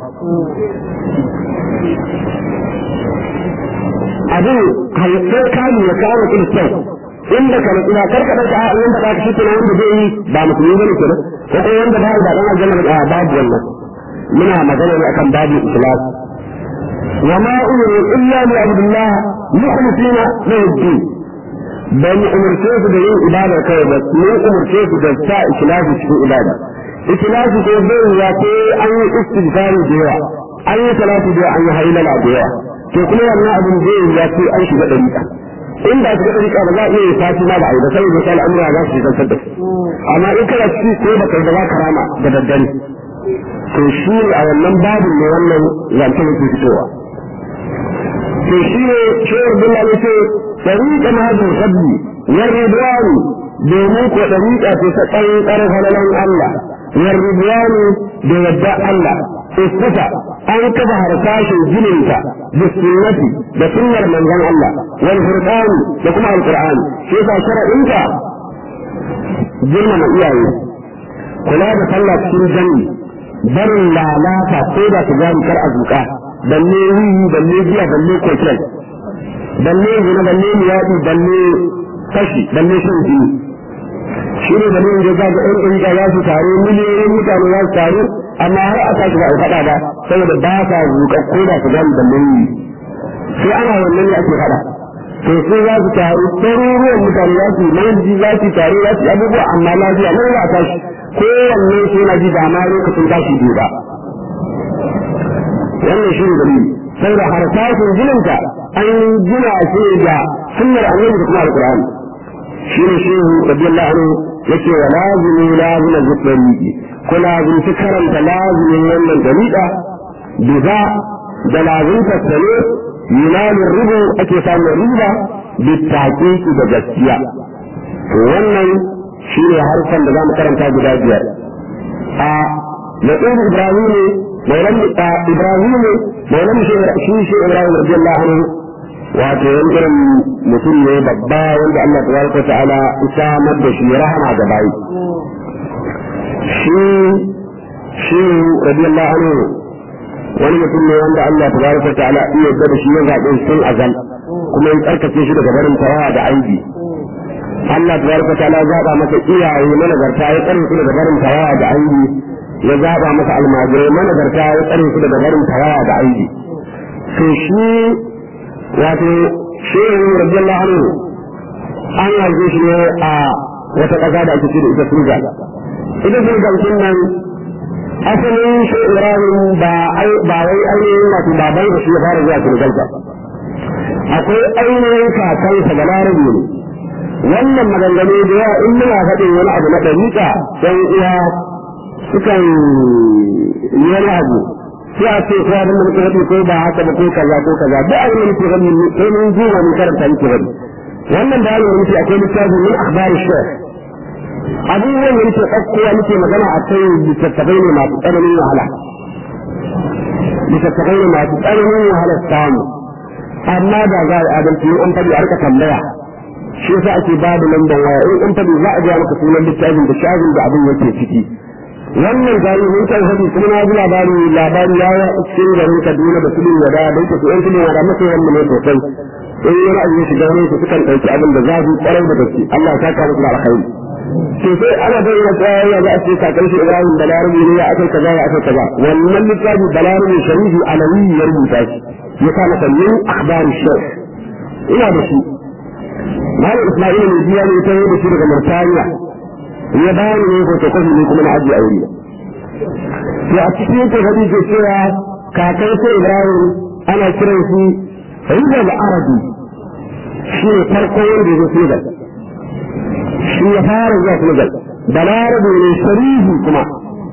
abin halittar kamun ya kawo mutum kyau inda ka nutsu na karka ɗauka a wanda ba ka shi wanda zai yi ba musulmi bane kenan ko ko wanda ba da dan aljanna ba babu wannan muna magana ne akan babu ikhlas wa ma umiru illa li abdullah mukhlisina lahu din ban umurce su da yin ibada kai ba mun umurce su da sa ikhlasi cikin ibada ikhlasi ko bai ya ce an yi istighfar da yawa an yi salatu da an yi hailala da yawa to kuma wannan abin zai ya ce an shiga dariƙa in ba su ga dariƙa ba za a iya sati ma ba a yi ba sai da sai al'amura za su shigar da amma in kana ci ko ba kai da za ka rama da daddare to shi ne a wannan babin ne wannan zancen yake fitowa to shi ne shawar billah ne ce dariƙa ma da sabbi ya ridwani domin ko dariƙa ce ta ƙanƙar halalan Allah ya ridwani da yadda Allah istafa an kafa harsashin jininta da sunnati da sunnar manzon Allah wal furqani da kuma alqur'ani shi yasa shar'inta girmama iyaye kula da sallah cikin jami barin lalata ko da su gani kar azuka balle wiwi balle giya balle kokel balle zina balle miyadi balle kashi balle shan jini shi ne dalilin da za ga ɗan ɗan za su taru miliyoyin mutane za su taru amma har a tashi ba a faɗa ba saboda ba sa zuƙa ko da su gani balle wiwi sai ana wannan ne ake faɗa to sai za su taru ɗaruruwan mutane za su manji za su taru za su abubuwa amma lafiya nan za a tashi kowanne sai na ji da ma lokacin tashi biyu ba wannan shi ne dalili saboda harsashin jininta an gina shi da sunnar annabi da kuma alqur'ani shi ne shi radiyallahu anhu yake wa lazimi lazima zikri ko lazimci karanta lazimin wannan dariƙa biza da lazimta sane yunanin rubu ake samun riba بالتحقيق da gaskiya to wannan shi ne harfan da za mu karanta guda biyar a نقول إبراهيم مولم إبراهيم مولم شيء شيء إبراهيم رضي الله عنه wato wani irin mutum ne babba wanda Allah tabaraka wa ta'ala isa da shi rahama ga bayi shi shi radiyallahu anhu wani mutum ne wanda Allah tabaraka wa ta'ala iya da shi ya zaɓe sun azal kuma ya tsarkake shi daga barin tawawa da aibi Allah tabaraka wa ta'ala zaɓa masa iyaye managarta ya tsare su daga barin tawawa da aibi ya zaɓa masa almajirai managarta ya tsare su daga barin tawawa da aibi to shi wato shehu radiyallahu anhu an haife shi ne a wata ƙasa da ake ce da ita Senegal ita Senegal sun nan asalin shi Ibrahim ba ba wai ainihin wato baban da shi ya fara zuwa Senegal ba akwai ainihin kakansa da larabi ne wannan maganganu da yawa in muna faɗin wani abu na ɗariƙa ɗan uwa sukan yi wani abu sai a ce ko abin da muke faɗi ko ba haka ba ko kaza ko kaza duk abin da muke faɗi sai mun ji wani karanta muke faɗi wannan da yana nufi akwai littafi min akhbari shekh abubuwan da muke ɗaukowa muke magana a kai littattafai ne masu tsananin wahala littattafai ne masu tsananin wahala samu amma da za a adalci in an faɗi a rika tambaya shi yasa ake ba da lambar waya in an faɗi za a gaya maka sunan littafin da shafin da abin yake ciki wannan gari mun kan sani kuma na ji labari labari ya yi cikin garin Kaduna da Tudun Wada da yake yan Tudun Wada masa yan ne sosai in yana abu ya shiga wurin su sukan ɗauki abin da zafi ƙwarai da gaske Allah ya saka musu da alkhairi to sai ana bayyana tsaya ya za a ce kakan shi Ibrahim Balarabi ne ya akai kaza ya akai kaza wannan littafi Balarabi Sharifi Alawi ya rubuta shi ya sa masa min akhbari shar ina da shi Malam Isma'il ne biya ne ta yi da shi daga Murtaniya ya ba ni ne photocopy ne kuma na ajiye a wuri to a cikin yake faɗi ke cewa kakan sai Ibrahim ana kiran shi Rizal Arabi shi ne farko wanda ya zo Senegal shi ya fara zuwa Senegal balarabe ne sharihi kuma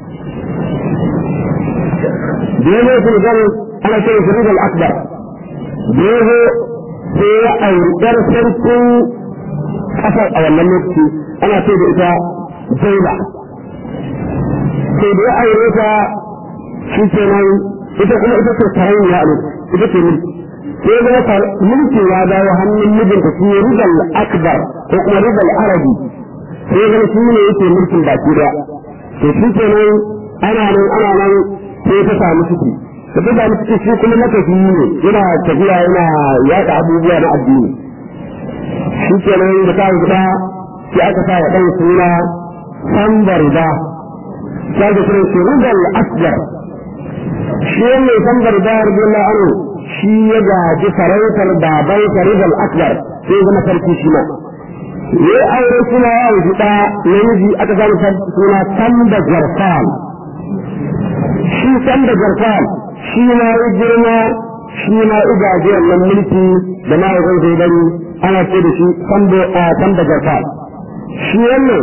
da ya zo Senegal ana kiran shi Rizal Akbar da ya zo sai ya aurɗar sarkin ƙasar a wannan lokaci ana ce da ita Zaila sai da ya aure ta shi ke nan ita kuma ita ce sarauniya a ita ce mulki sai ya zama mulki ya dawo hannun mijinta shi ne rizal akbar ko kuma rizal arabi sai ya zama shi ne yake mulkin baki daya to shi ke nan ana nan ana nan sai ta samu ciki da ta samu ciki shi kuma matafi ne yana tafiya yana yaɗa abubuwa na addini shi ke nan da ta guda sai aka sa wa ɗan suna sambar da sai da kira shi rizal akbar shi ne sambar da radiyallahu anhu shi ya gaji sarautar baban rizal akbar sai zama sarki shi ma ya aure suna ya wuce da namiji aka samu suna sanda jarfal shi sanda jarfal shi ma ya girma shi ma ya gaji wannan mulki da mahaifin zai bari ana ce da shi sanda jarfal shi wannan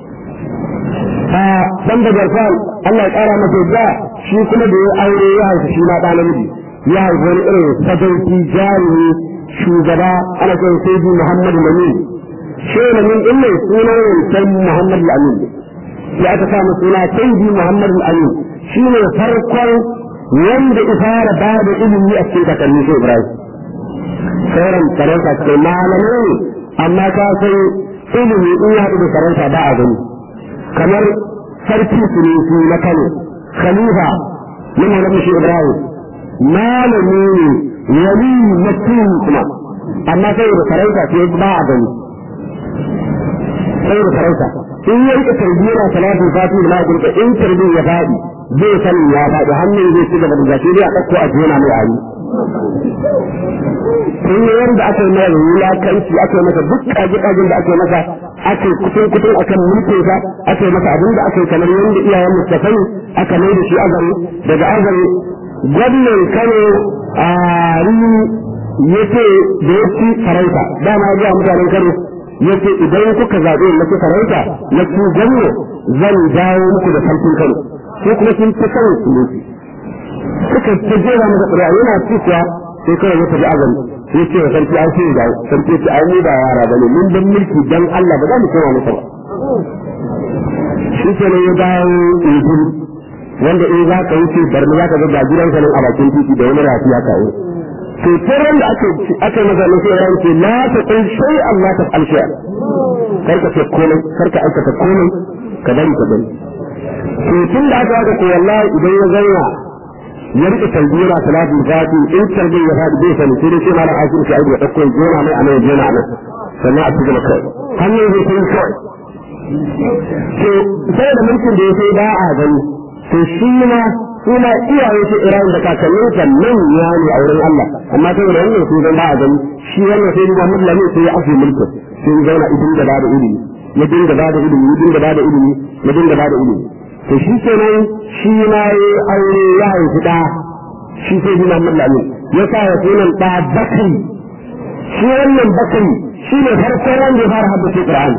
a sanda jarfal Allah ya kara masa yadda shi kuma da ya aure ya haifi shi ma ɗa namiji ya haifi wani irin sadauki jarumi shugaba ana kan sai Muhammadu Lamin shi Lamin din mai sunan wancan Muhammadu Lamin sai aka sa masa suna sai Muhammadu Lamin shi ne farkon wanda ya fara ba da ilimi a cikin kakanni sai Ibrahim sauran sarauta cikin malamai ne amma ka san ilimi in ya haɗu da sarauta ba a gani kamar sarki sunusi na Kano khalifa na Maulana Shi Ibrahim malami ne wali mutum kuma amma sai da sarauta sai ba a gani sai da sarauta in ya rika tarbiyyar salatin fati da ma'aikata in tarbiyyar ya faɗi zai sani ya faɗi hannun zai ci gaba da zafi dai a ɗauko a jona mai ayi sun yi yadda aka yi mai wulakanci aka yi masa duk ƙaji-ƙajin da aka yi masa aka yi kutun kutun akan mulkinsa aka yi masa abin da aka yi kamar yadda iyayen mustafai aka mai da shi azari daga azari gwamnan kano a rini ya ce da ya ci sarauta dama ya gaya mutanen kano ya ce idan kuka zaɓe na ci sarauta na ci gwamna zan dawo muku da sarkin kano ko kuma sun fi kano su ne suka ta jera masa ƙuri'a yana ci kuwa sai kawai ya tafi azami ya ce wa sarki an sai da sarki ce ai mu ba yara bane mun dan mulki dan Allah ba za mu koma masa ba shi ke ne ya dawo izini wanda in za ka wuce barni za ka ga gidan ka nan a bakin titi da wani rafi haka yi to tun da aka aka masa ne sai ran ce la ta kun shay Allah ta alshiya kar ka ce komai kar ka aikata komai ka bari ka bari to tun da aka ga ko wallahi idan ya zauna ya rike talbiyar salatu fati in talbiyar ya fadi bai sani sai dai sai malam asiri shi ya dauko jona mai anan jona anan sannan a cikin kai hannun zai kai kawai to sai da mulkin da ya sai ba a gani to shi ma su ma iyaye su iran da kakannin kan nan ya ne a wurin Allah amma sai da wannan su zan ba a gani shi wannan sai da Muhammad Lamin sai ya afi mulkin sai ya zauna idin da bada ilimi ya dinga bada ilimi ya dinga bada ilimi ya dinga bada ilimi to shi kenan shi ma ya aure ya haifi da shi sai da Muhammad Lamin ya sa ya sunan da Bakri shi wannan Bakri shi ne farkon wanda ya fara haddace Qur'ani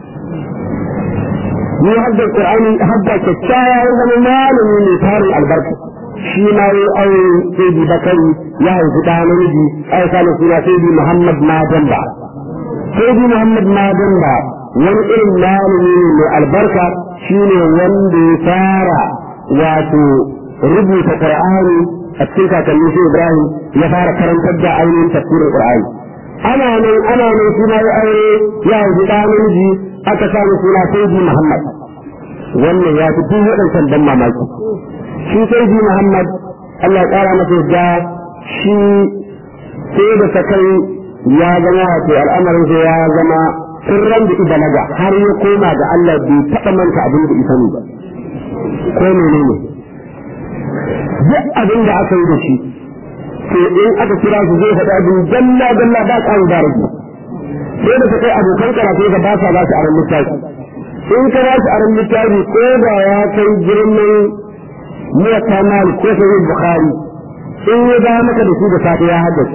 ni hadda Qur'ani hadda kyakkyawa ya zama malami ne tarin albarka shi ma ya aure sai bi bakari ya haifi da namiji ai kana suna sai bi Muhammad Madan ba sai bi Muhammad Madan ba wani irin malami ne mai albarka shine wanda ya fara wato rubuta Qur'ani a cikin kakanni sai Ibrahim ya fara karantar da ainihin tafsirin Qur'ani ana nan ana nan suna ya aure ya haifi da namiji aka samu suna sayyidi Muhammad wannan ya fi duk waɗancan ban mamaki shi sayyidi Muhammad Allah ya ƙara masa yadda shi sai da sakai ya zama wato al'amarin sai ya zama sirran da ibalaga har ya koma ga Allah bai taɓa manta abin da isa ba ko menene duk abin da aka yi da shi to in aka kira su zai faɗa abin dalla dalla ba ƙaru da rage sai da ta kai abokan karatu ga ba sa ba su aron littafi in ka ba shi aron littafi ko da ya kai girman muwatta malik ko sai bukhari in ya ba maka da shi da safe ya haddace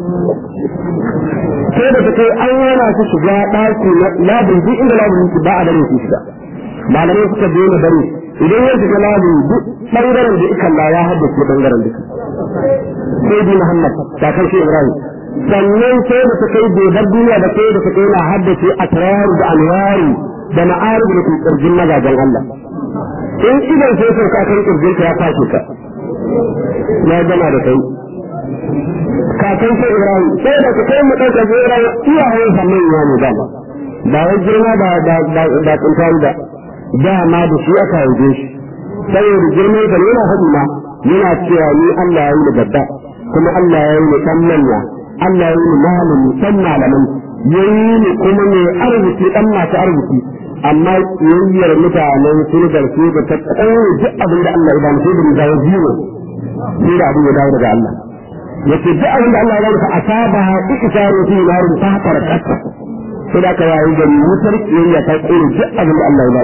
sai da kai an yana su shiga ɗaki labin duk inda labin ba a dare su shiga malamai suka daina dare idan ya shiga labin duk ɓangaren da ikan ya haddace ɓangaren duka sai bi muhammad kakar shi ibrahim sannan sai da ta kai bai bar duniya da sai da ta kai na haddace a tararu da alwari da ma'arif da ke kirjin mazajen Allah in idan sai sai ka kan kirjin ka ya kwashe ka ya gama da kai kakan sai Ibrahim sai da kai mu dauka sai Ibrahim iyayen sa manya ne da ba wai girma da da da da kuntan da dama da shi aka haife shi saboda girman sa yana faɗi ma yana cewa ni Allah ya yi ni babba kuma Allah ya yi ni dan manya Allah ya yi ni malami dan malaman yayi ni kuma mai arziki dan masu arziki amma yayyar mutanen sun garfe da ta tsaye duk abin da Allah ya ba mu sai da mu dawo biyu sai da abin ya dawo daga Allah yace duk abin da Allah ya ba ka asaba ikitaru fi narin ta farkata sai da ka yayi gari wutar kiyayya ta tsere duk abin da Allah ya ba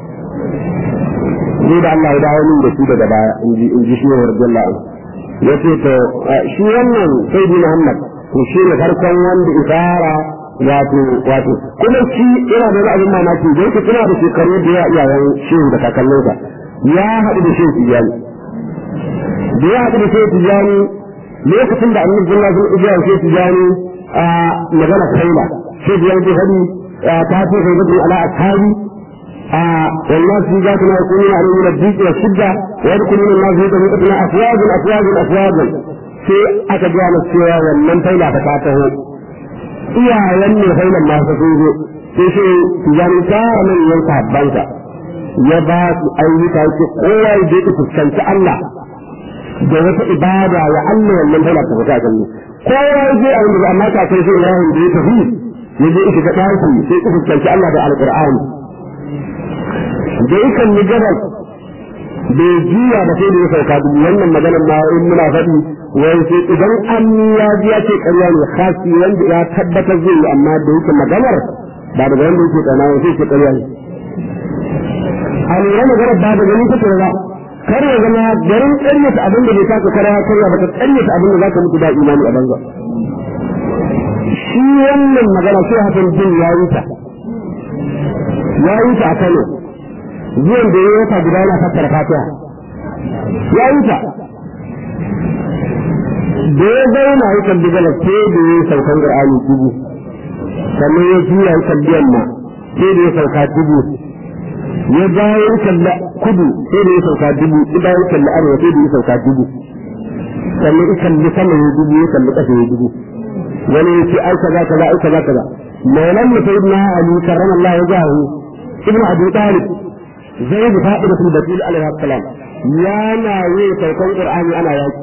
ni da Allah ya dawo min da shi daga baya in ji in ji shi radiyallahu anhu yace to shi wannan sayyidi Muhammad to shi ne farkon wanda isara wato wato kuma shi yana da abin mamaki da yake tana da shekaru da ya iyayen shehu da kakanninsa ya haɗu da shehu tijani da ya haɗu da shehu tijani lokacin da annabi sallallahu alaihi wasallam ya shehu tijani a magana kaila shehu tijani ta hadi ta ce kai gudu ala ashabi a والناس في ذاتنا يكونون عليه من الضيق والشدة ويدخلون الناس في طريقتنا أفواجا أفواجا أفواجا في أتجاه السوى ومن فيلا فتاته iyayen ne failan masu sun zo sai shi tijani tara nan yan sahabbansa ya ba su ayyuka yake kowa ya je fuskanci Allah da wata ibada ya Allah wannan faila ta fita kan kowa ya je a wanda amma ka sai shi Ibrahim da ya tafi ya je ita ta tafi sai ya fuskanci Allah da Alqur'ani da yakan ni gabal bai jiya da sai da ya sauka dubu wannan maganar ma in muna faɗi wai sai idan an ya ji ya ce ƙarya ne khasi wanda ya tabbatar zai yi amma da yake maganar ba daga wanda yake tsana wai sai ce ƙarya ne a lura maganar ba da gani take ba kar ya zama garin ƙaryata abin da bai taka kara ya karya ba ka ƙaryata abin da za ka mutu da imani a banza shi wannan magana sai hakan jin ya yi ta ya yi ta a Kano zuwan da ya wata guda yana fassara fatiha ya yi ta da ya zauna ya kalli gala sai da ya saukan qur'ani dubu sannan ya juya ya kalli yamma sai da ya sauka dubu ya dawo ya kalli kudu sai da ya sauka dubu ya dawo ya kalli arewa sai da ya sauka dubu sannan ya kalli sama ya dubu ya kalli ƙasa ya dubu wani ya ce ai kaza kaza ai kaza kaza maulan mu sayyidina ali karramallahu wajahu ibnu abi talib زيد فائدة البتول عليه السلام يا نا وي سوكان قرآني أنا ياكي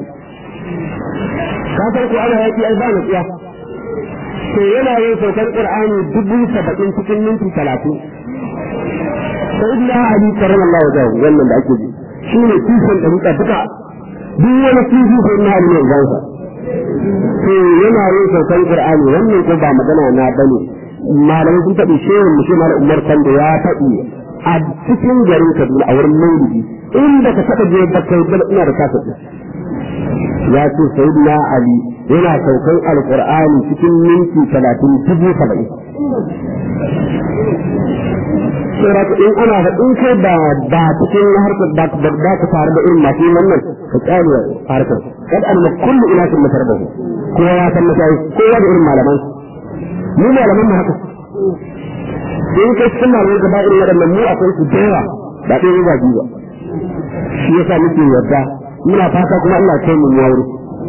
كافر أنا ياكي أيضا يا to yana yin saukar Qur'ani dubu saba'in cikin minti talatin sai da Ali karam Allah wa jahu wannan da ake ji shi ne tushen da muka duka duk wani tushi sai na Ali ne gansa to yana yin saukar Qur'ani wannan ko ba magana na bane malamai sun faɗi shehu mu shi malam Umar Kando ya faɗi a cikin garin Kaduna a wurin Maulidi inda ka taɓa je da kai da ina da kasa ya ce sayyidina Ali yana saukan alqur'ani cikin minti 30 dubu 70 sai in ana da in kai ba ba cikin harkar da ka da ka tare da irin masu wannan ka tsare harkar kad an kullu ila sun matarbahu kowa ya san masai kowa da irin malaman mu malaman mu haka in kai cikin malamai gaba irin waɗannan mu akwai su da yawa ba ɗaya ba biyu ba shi yasa muke yarda muna fata kuma Allah kai mu yawo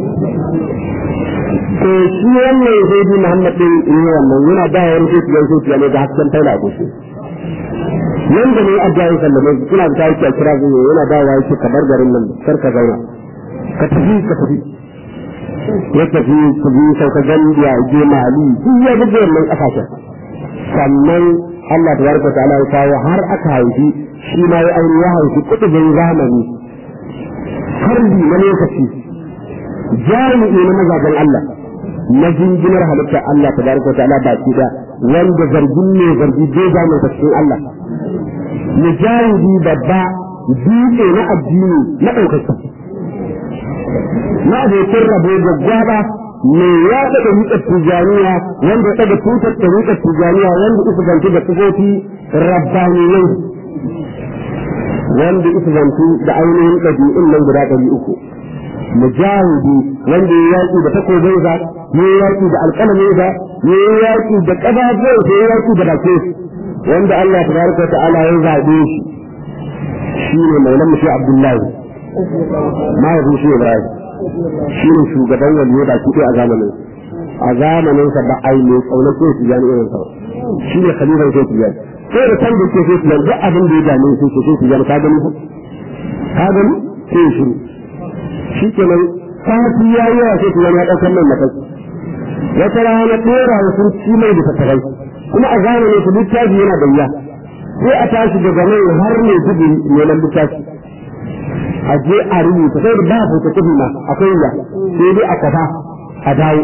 to shi wannan sai bi Muhammad din ne wannan yana da yawan sai ya sai ne da hasken taila ko shi nan da ne addu'a sallama kuna da tayi kira zuwa yana da yawa yake kabar garin nan kar ka zauna ka tafi ka tafi ya tafi ku bi sauka gandiya je mali duk ya buge wannan kasashen sannan Allah tabaraka ta'ala ya kawo har aka haifi shi ma ya aure ya haifi kutubin zamani harbi na lokaci jami'i na mazajen Allah na jinjinar halittar Allah tabaraka ta'ala ba shi da wanda zargin ne zargi bai zama cikin Allah mujahidi babba dutse na addini na ɗaukaki na abokin rabo gwaggwaba me ya daga rikar tijaniya wanda daga tutar da rikar tijaniya wanda isa zantu da sifofi rabbaniyai wanda isa zantu da ainihin ɗabi'un nan guda ɗari uku mujahidi wanda ya yaƙi da takobinsa ya yaƙi da alƙalaminsa ya yaƙi da ƙafafuwansa ya yaƙi da bakin wanda Allah tabaraka wa ta'ala ya zaɓe shi shi ne maulan mushi abdullahi mahaifin shi ibrahim shi ne shugaban waliyo da kuɗi a zamanin a zamanin sa ba a yi mai ƙaunar sai su jani irin sa shi ne khalifan sai su jani sai da san da ke sai su jani duk abin da ya dame sai sai su jani ka gani ko ka gani sai ya shiru shi kenan sati ya yi wa sai su jani ya ɗaukar mai mataki wata rana ɗora wa sun ci mai da tattarai kuma a zamanin su littafi yana da wuya sai a tashi daga nan har ne gudu neman littafi a je a rubuta sai da ba fota kudu ma akwai ya sai dai a kafa a dawo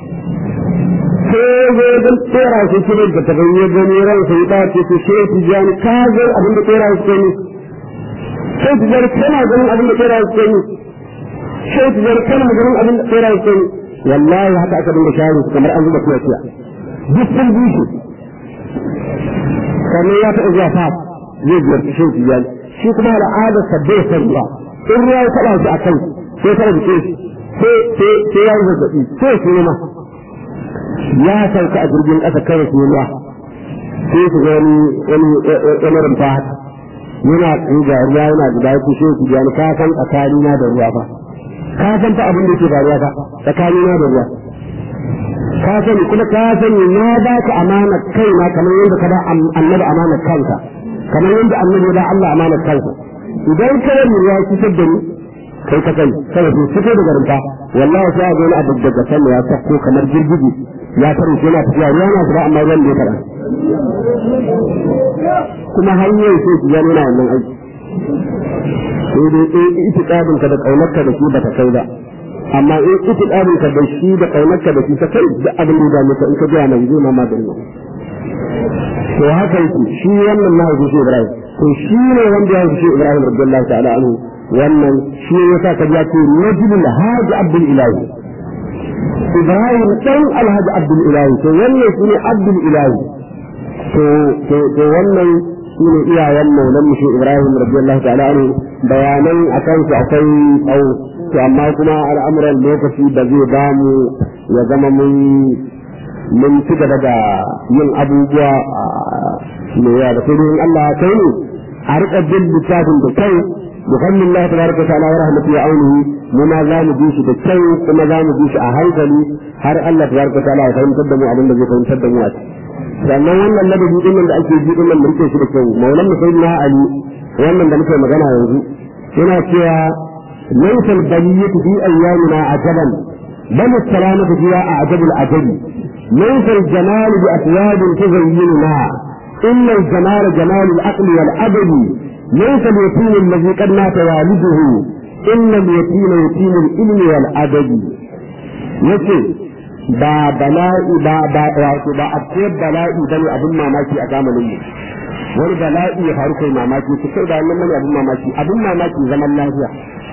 sai zo don tsera su kire da ta ganye gani ran sai ta ce ce shi ti jani ka ga abin da tsera su ne sai ti jani kana ganin abin da tsera su ne sai ti jani kana ganin abin da tsera su ne wallahi haka aka dinga share su kamar an zuba kuwa kuwa duk sun bushe sannan ya taɓa zuwa fa zai ziyarci shi ti jani shi kuma al'adar sabbe ya san ruwa in ruwa ya taɓa shi a kan sai ta rubuce shi sai ya yi zazzaɓi sai su nema ya sauka a jirgin ƙasa kawai su nema sai su ga wani wani wani rumfa haka yana ga ruwa yana guda ya kushe ku biya ni ka san tsakanina da ruwa fa ka san fa abin da yake faruwa fa tsakanina da ruwa ka sani kuma ka sani na ba ka amana kaina kamar yadda ka ba annabi amana kanka kamar yadda annabi ya ba Allah amana kanka idan ka yi ruwa cutar da ni kai ka sani kada su fito daga rumfa wallahi sai a gani abu daga sama ya sako kamar girgiji ya tare shi yana tafiya ruwa na zuba amma ruwan da ya fara kuma hanyar sai su yana na wannan aiki sai dai in itikadin ka da kaunarka da shi ba ta kai ba amma in itikadin ka da shi da kaunarka da shi ta kai da abin da ya maka in ka biya nan zai ma maganin to haka yake shi wannan na haifi shi Ibrahim to shi ne wanda ya haifi shi Ibrahim radiyallahu ta'ala anhu wannan shi ne yasa ka ya ce najibul haji abdul ilahi Ibrahim dan alhaji abdul ilahi to wannan shi ne abdul ilahi to to to wannan shi ne iyayen maulan mu shi Ibrahim radiyallahu ta'ala anhu bayanan akan su akwai tsawo to amma kuma al'amuran lokaci da zai bamu ya zama mun mun ci gaba da yin abubuwa mai yawa da sai Allah ya kai mu a riƙa bin littafin da kai بفضل الله تبارك وتعالى ورحمته وعونه مما لا نجيش بالكي كما لا نجيش أهيكلي هر الله تبارك وتعالى فهم تدموا أبن الذي فهم تدموا sannan wannan ladabi din nan da ake ji din nan da rike shi da kyau maulan mu sayyidina ali wannan da muke magana yanzu yana cewa laysa al-baliyatu fi ayyamina ajaban bal as-salamatu fiha a'jabu al-ajabi laysa al-jamalu bi athwabin tuzayyinuna illa al-jamalu jamalu al-aqli wal-adabi ليس اليتيم الذي قد مات والده إن اليتيم يتيم العلم والأدب yace ba bala'i ba ba wato ba akwai bala'i bane abin mamaki a zamanin mu wani bala'i ya faru kai mamaki su kai da wannan bane abin mamaki abin mamaki zaman lafiya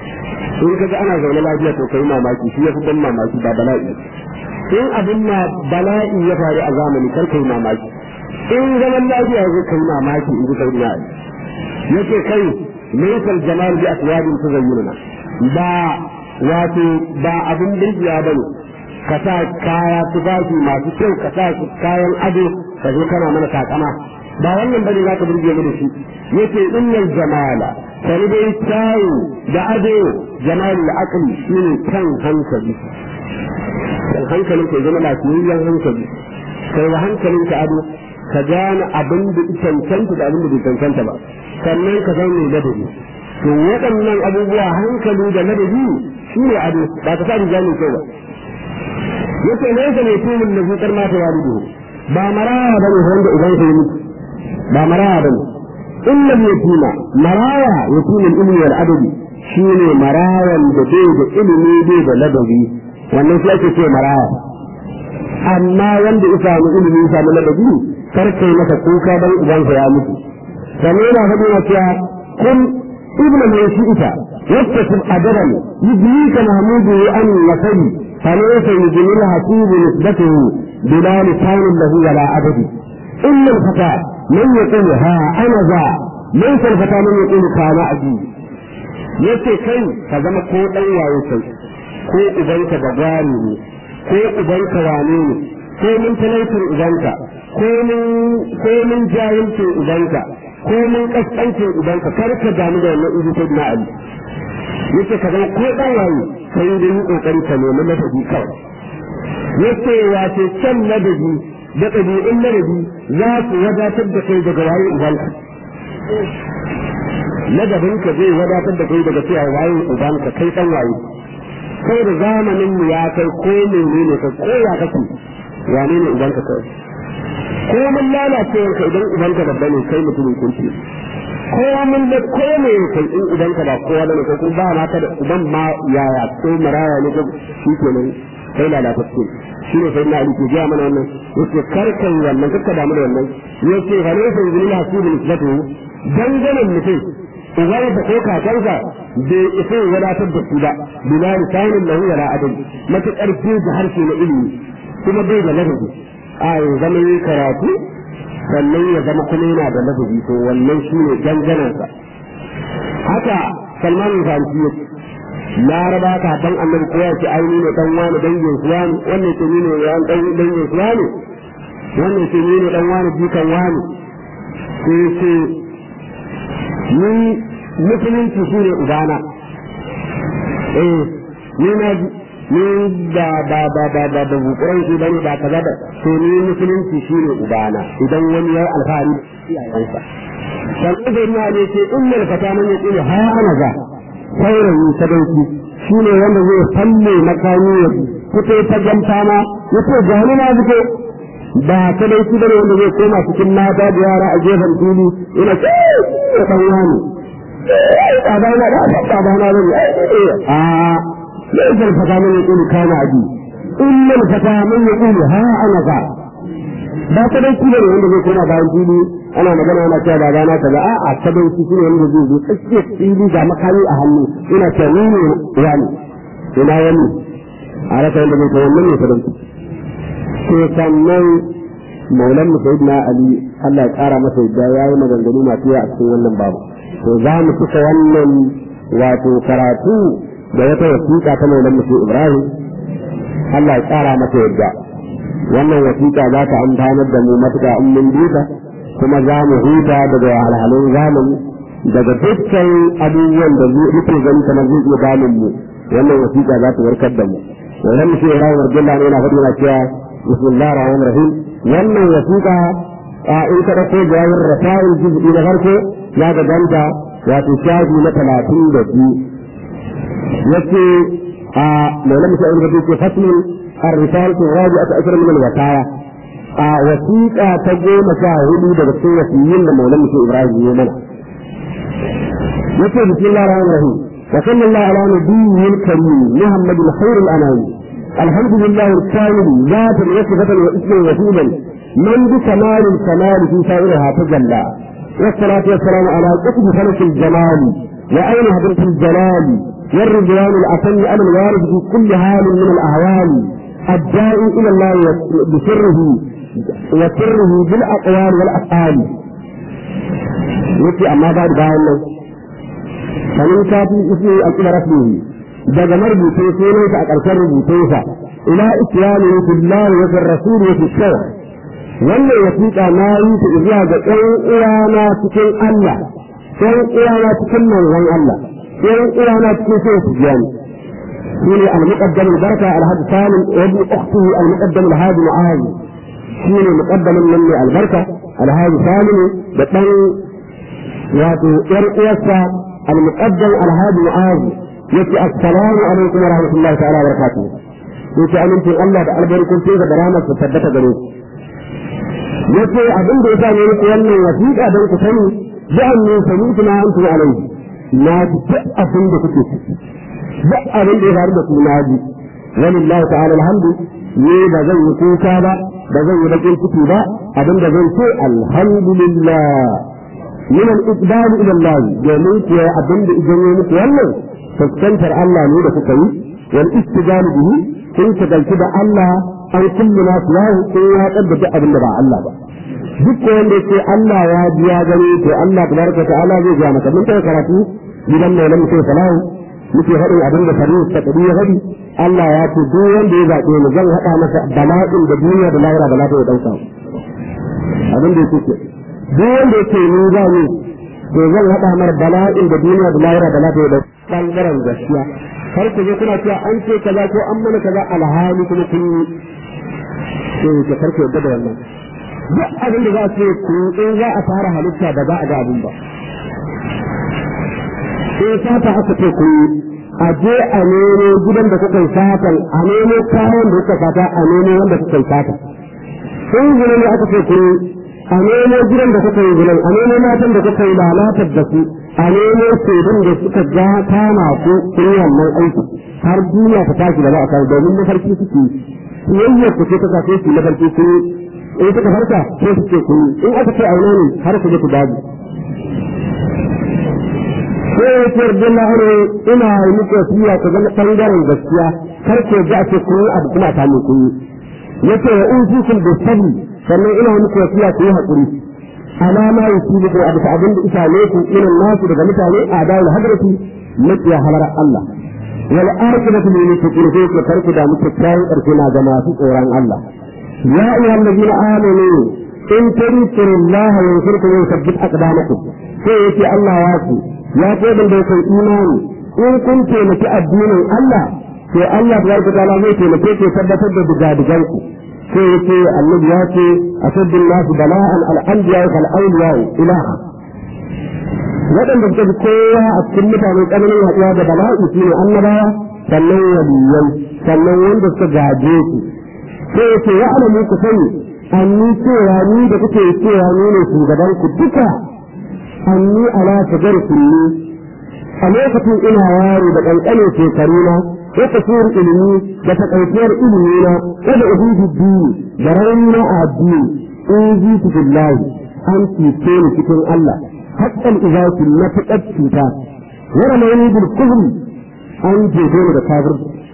in kaga ana zaune lafiya to kai mamaki shi yafi ban mamaki ba bala'i in abin ma bala'i ya faru a zamani kar kai mamaki in zaman lafiya ya kai mamaki in ji kai na yake kai laysal jamal bi aswabin tuzayyinuna ba wato ba abin dinkiya bane ka sa kaya tufafi masu kyau ka sa kayan ado ka zo kana mana takama ba wannan bane zaka burge mu da shi yace innal jamala sai dai kyawu da ado jamalul aqli shine kan hankali kan hankalin ka zama lafiyayyen hankali kai wa hankalin ka ado ka gane abin da cancanta da abin da bai cancanta ba sannan ka san mai ladabi to waɗannan abubuwa hankali da ladabi shi ne ado ba ka sa riga mai kyau ba yace ne yasa ne tumin da zuƙar mata walidu ba maraya ba ne wanda idan sai mutu ba maraya ba ne illa yatima maraya yatimin ilmi wal adabi shi ne marayan da bai da ilimi bai da ladabi wannan shi ake ce maraya amma wanda ya samu ilimi ya samu ladabi kar kai masa kuka dan ubansa ya mutu sannan yana faɗi na cewa kun ibnu mai shi'ita يكتسب أجرا يجنيك محموده أن يصل فليس يجني الحسيب نسبته بلا لسان له ولا عدد إلا الفتى من يقول ها أنا ذا ليس الفتى من يقول كان أجي yace kai ka zama ko ɗan waye kai ko ubanka da gwari ne ko ubanka wane ne ko mun talaucin ubanka ko mun ko mun jahilcin ubanka ko mun kaskancin ubanka kar ka damu da wannan ibi sai na ali yace ka zama ko dan waye sai da yi kokari ka nemi ladabi kawai yace wace can ladabi da ɗabi'un ladabi za su wadatar da kai daga waye ubanka ladabin ka zai wadatar da kai daga cewa waye ubanka kai dan waye kai da zamanin mu ya kai ko menene ka ko ya kake wane ne ubanka kai ko mun lalacewar ka idan ubanka babba ne kai mutumin kunci ko mun da ko ne kai in idan ka ba kowa da ko kuma ba ma ka da uban ma yaya ko maraya ne ko shi ke nan kai lalata ce shi ne sai na ali ke ga mana wannan yace karkan wannan kakka da mana wannan yace fa ne sai zuri na su bin nisbatu danganan mutum uwar da ko kakansa bai isa wadatar da su ba bila lisanin lahu wala adab matakar da harshe na ilimi kuma bai da ladabi a zama yi karatu sannan ya zama kuma yana da ladabi to wannan shi ne ganganansa haka salman zanci ya laraba ka dan annabi ko ya ce aini ne dan wani dangin su wani wannan ce ni ne yan dan dangin su wani wannan ce ni ne dan wani jikan wani sai ce ni musulunci shi ne ubana eh ni na ni da ba ba ba ba da bukuran shi bane ba kaza da to ni musulunci shine ubana idan wani ya alfahari iyayensa dan idan ya ne ce innal fata man yaqulu ha ana za saurayi sadauki shine wanda zai falle makami ya fito ta ganta ma yace gani na fito ba sadauki bane wanda zai koma cikin mata da yara a gefen fili ina ce dan wani ba na da ba na da a ليس الفتى من يقول كان أبي إلا الفتى من يقول ها أنا ذا ba ta dai kila ne wanda zai koma bayan fili ana magana ana cewa ba gana ta ba a a ta dai shi ne wanda zai zo tsakiyar fili ga makami a hannu ina ta ni ne wani ina wani a rasa wanda zai kai wannan ne ta dai to sannan maulan mu sayyidina ali Allah ya kara masa yadda yayi maganganu masu yawa a cikin wannan babu to za mu cika wannan wato karatu da wata wasiƙa ta maulan musu Ibrahim Allah ya tsara mata yadda wannan wasiƙa za ta amfanar da mu matuƙa in mun duka kuma za mu huta daga wahalhalun zamani daga dukkan abubuwan da muke gani kamar zai iya damun mu wannan wasiƙa za ta warkar da mu maulan musu Ibrahim Abdullah ne yana faɗi na cewa bismillahir rahmanir rahim wannan wasiƙa in ka ɗauko jawabin rasa'il juz'i na farko ya ga ganta wato shafi na talatin da biyu يكفي مولانا مسائل بدي في فصل الرسالة الرابعة أشهر من الوقاية وثيقة تجي مشاهدي بغسل وسيين لمولانا مسائل إبراهيم يومنا يكفي بسم الله الرحمن الرحيم وصلى الله على نبيه الكريم محمد خير الأنام الحمد لله الكامل ذات وصفة واسما وسيلا من بكمال الكمال في سائرها تجلى والصلاة والسلام على قطب فلك الجمال وأين هدرة الجلال والرضوان الأتم على الوارد في كل حال من الأهوال الداعي إلى الله بسره وسره بالأقوال والأفعال يكي أما بعد باين فمن كافي اسمه الإلى رسمه daga marubuce sunansa a ƙarshen rubutunsa ila islami fi Allah wa fi rasul wa fi shawar wannan wasiƙa na yi ta zuwa ga ɗan uwana cikin Allah ɗan uwana cikin manzon Allah ɗan uwana cikin sai su biya ni shine al-muqaddam al-baraka al-hadi salim wa ibn ukhtihi al-muqaddam al-hadi mu'az shine muqaddamin nan ne al-barka al-hadi salim da ɗan wato ƴar uwarsa al-muqaddam al-hadi mu'az yace assalamu alaikum wa rahmatullahi ta'ala wa barakatuh yace amincin Allah da albarkun sai da rahmar su tabbata gare ku yace abin da yasa ne muku wannan wasiƙa don ku sani ja'an ne sami'tu ma antum alaihi na ji duk abin da kuke ciki duk abin da ya faru da ku na ji walillahi ta'ala alhamdu ne ba zan yi kuka ba ba zan yi bakin ciki ba abin da zan ce alhamdulillah min al-iqbal ila Allah domin ku abin da idan ya muku wannan fuskantar Allah ne da kuka yi wal istijal bihi kun shagaltu da Allah an kullu na suwahu kun ya kaddata abin da ba Allah ba duk wanda yake Allah ya biya gani to Allah tabaraka ta'ala zai ga maka mun kai karatu gidan mai lamu sai salahu muke faɗin abin da faru ta kadi ya faɗi Allah ya ce duk wanda ya zaɓe ni zan haɗa masa bala'in da duniya da lahira ba za ta yi ɗauka abin da yake duk wanda yake ni za ni to zan haɗa mar bala'in da duniya da lahira ba za ta yi ɗauka ɓangaren gaskiya har ku zo kuna cewa an ce kaza ko an mana kaza alhali kuma kun yi sai ke karku yadda da wannan duk abin da za a ce ku in za a fara halitta ba za a ga abin ba sai sata aka ce ku a je a nemo gidan da kuka yi satan a nemo kayan da kuka sata a nemo wanda kuka yi sata sun gina ne aka ce ku a nemo gidan da kuka yi gidan a nemo matan da kuka yi lalatar da su a nemo shaidun da suka ja kama ku kun yi wannan aiki har duniya ta tashi da za a kawo domin mafarki suke siyayyar ku ce ta sa su mafarki su in suka farka sai su ce kun in aka ce aure ne har ku je ku daji sai ya ce yarda na hare ina yi muku wasiya ku zama ɓangaren gaskiya kar ku ji a ce kun yi abu kuma ta mu kun yi yace wa in fikum bi sabri sannan ina yi muku wasiya ku yi haƙuri ala ma yusibukum abu ta abin da isa ne ku irin nasu daga mutane a dawul hadrati makiya halar Allah wal aqibatu lil muttaqin sai ku karku da muku kai karku na ga masu tsoron Allah ya ayyuhal ladina amanu in tansiru Allah yansurkum wa yuthabbit aqdamakum sai yace Allah ya ce ya ce da da kai imani in kun taimaki addinin Allah to Allah tabaraka ta'ala zai taimake ku tabbatar da digadigan ku sai yace annabi ya ce asaddin nasu bala'an al-anbiya wal awliya ilaha waɗanda suka fi kowa a cikin mutane tsananin haɗuwa da bala'i su ne annabawa sannan waliyai sannan wanda suka gaje su sai yace ya alamu ku sani anni cewa ni da kuke cewa ni ne shugaban ku duka anni ala shagar kulli a lokacin ina yaro da ƙanƙane shekaruna ko kasuwar ilimi da takaitiyar ilimi na ko da ubudu dini da raunina a addini in ji su billahi an cuce ni cikin Allah haƙƙan izaki na fiƙar cuta wara mai ni bil kufri an jefe ni da kafir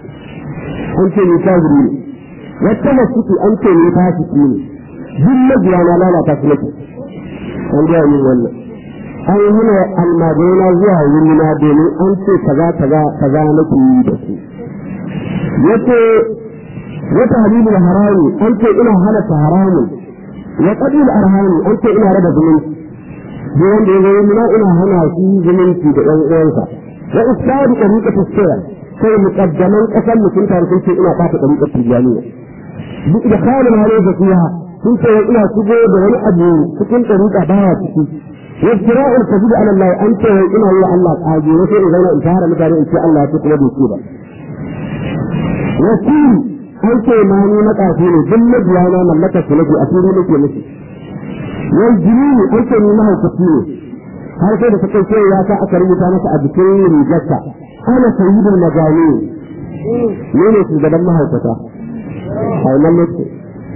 an ce ni kafiri ne wata masuki an ce ni fasiki ne duk mabiya na lalata su nake an gaya min wannan an yi ne almajirai zuwa wurina domin an ce kaza kaza kaza nake yi da su yace wata halilul harami an ce ina halatta haramun wa qadil arhami an ce ina raba zumunci duk wanda ya zama mina ina hana shi zumunci da ɗan uwansa wa isadu tariqatu sirr sai muqaddaman kasan mutum tare sun ce ina fata tariqatu tijaniya duk da khalin halin fiha sun ce ina shigo da wani abu cikin tariqa baya ciki وافتراء الكذب على الله انت وان الله الله قاجي وسي اذا انا انتهر متاري ان شاء الله تكون بكيبا وكيل انت ما ني متافي ne duk mabiyana mallaka su nake asiri nake miki wal jinni an ce ni mahaukaci ne har sai da ta kai ya sa aka rubuta masa a jikin rigarsa ana sayyidul magani ne ne shugaban mahaukata a wannan lokaci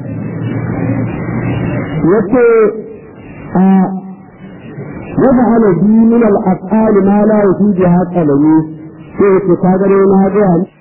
yace a وجعل بي من الأفعال ما لا يفيدها قلمي sai ce ka gare na ga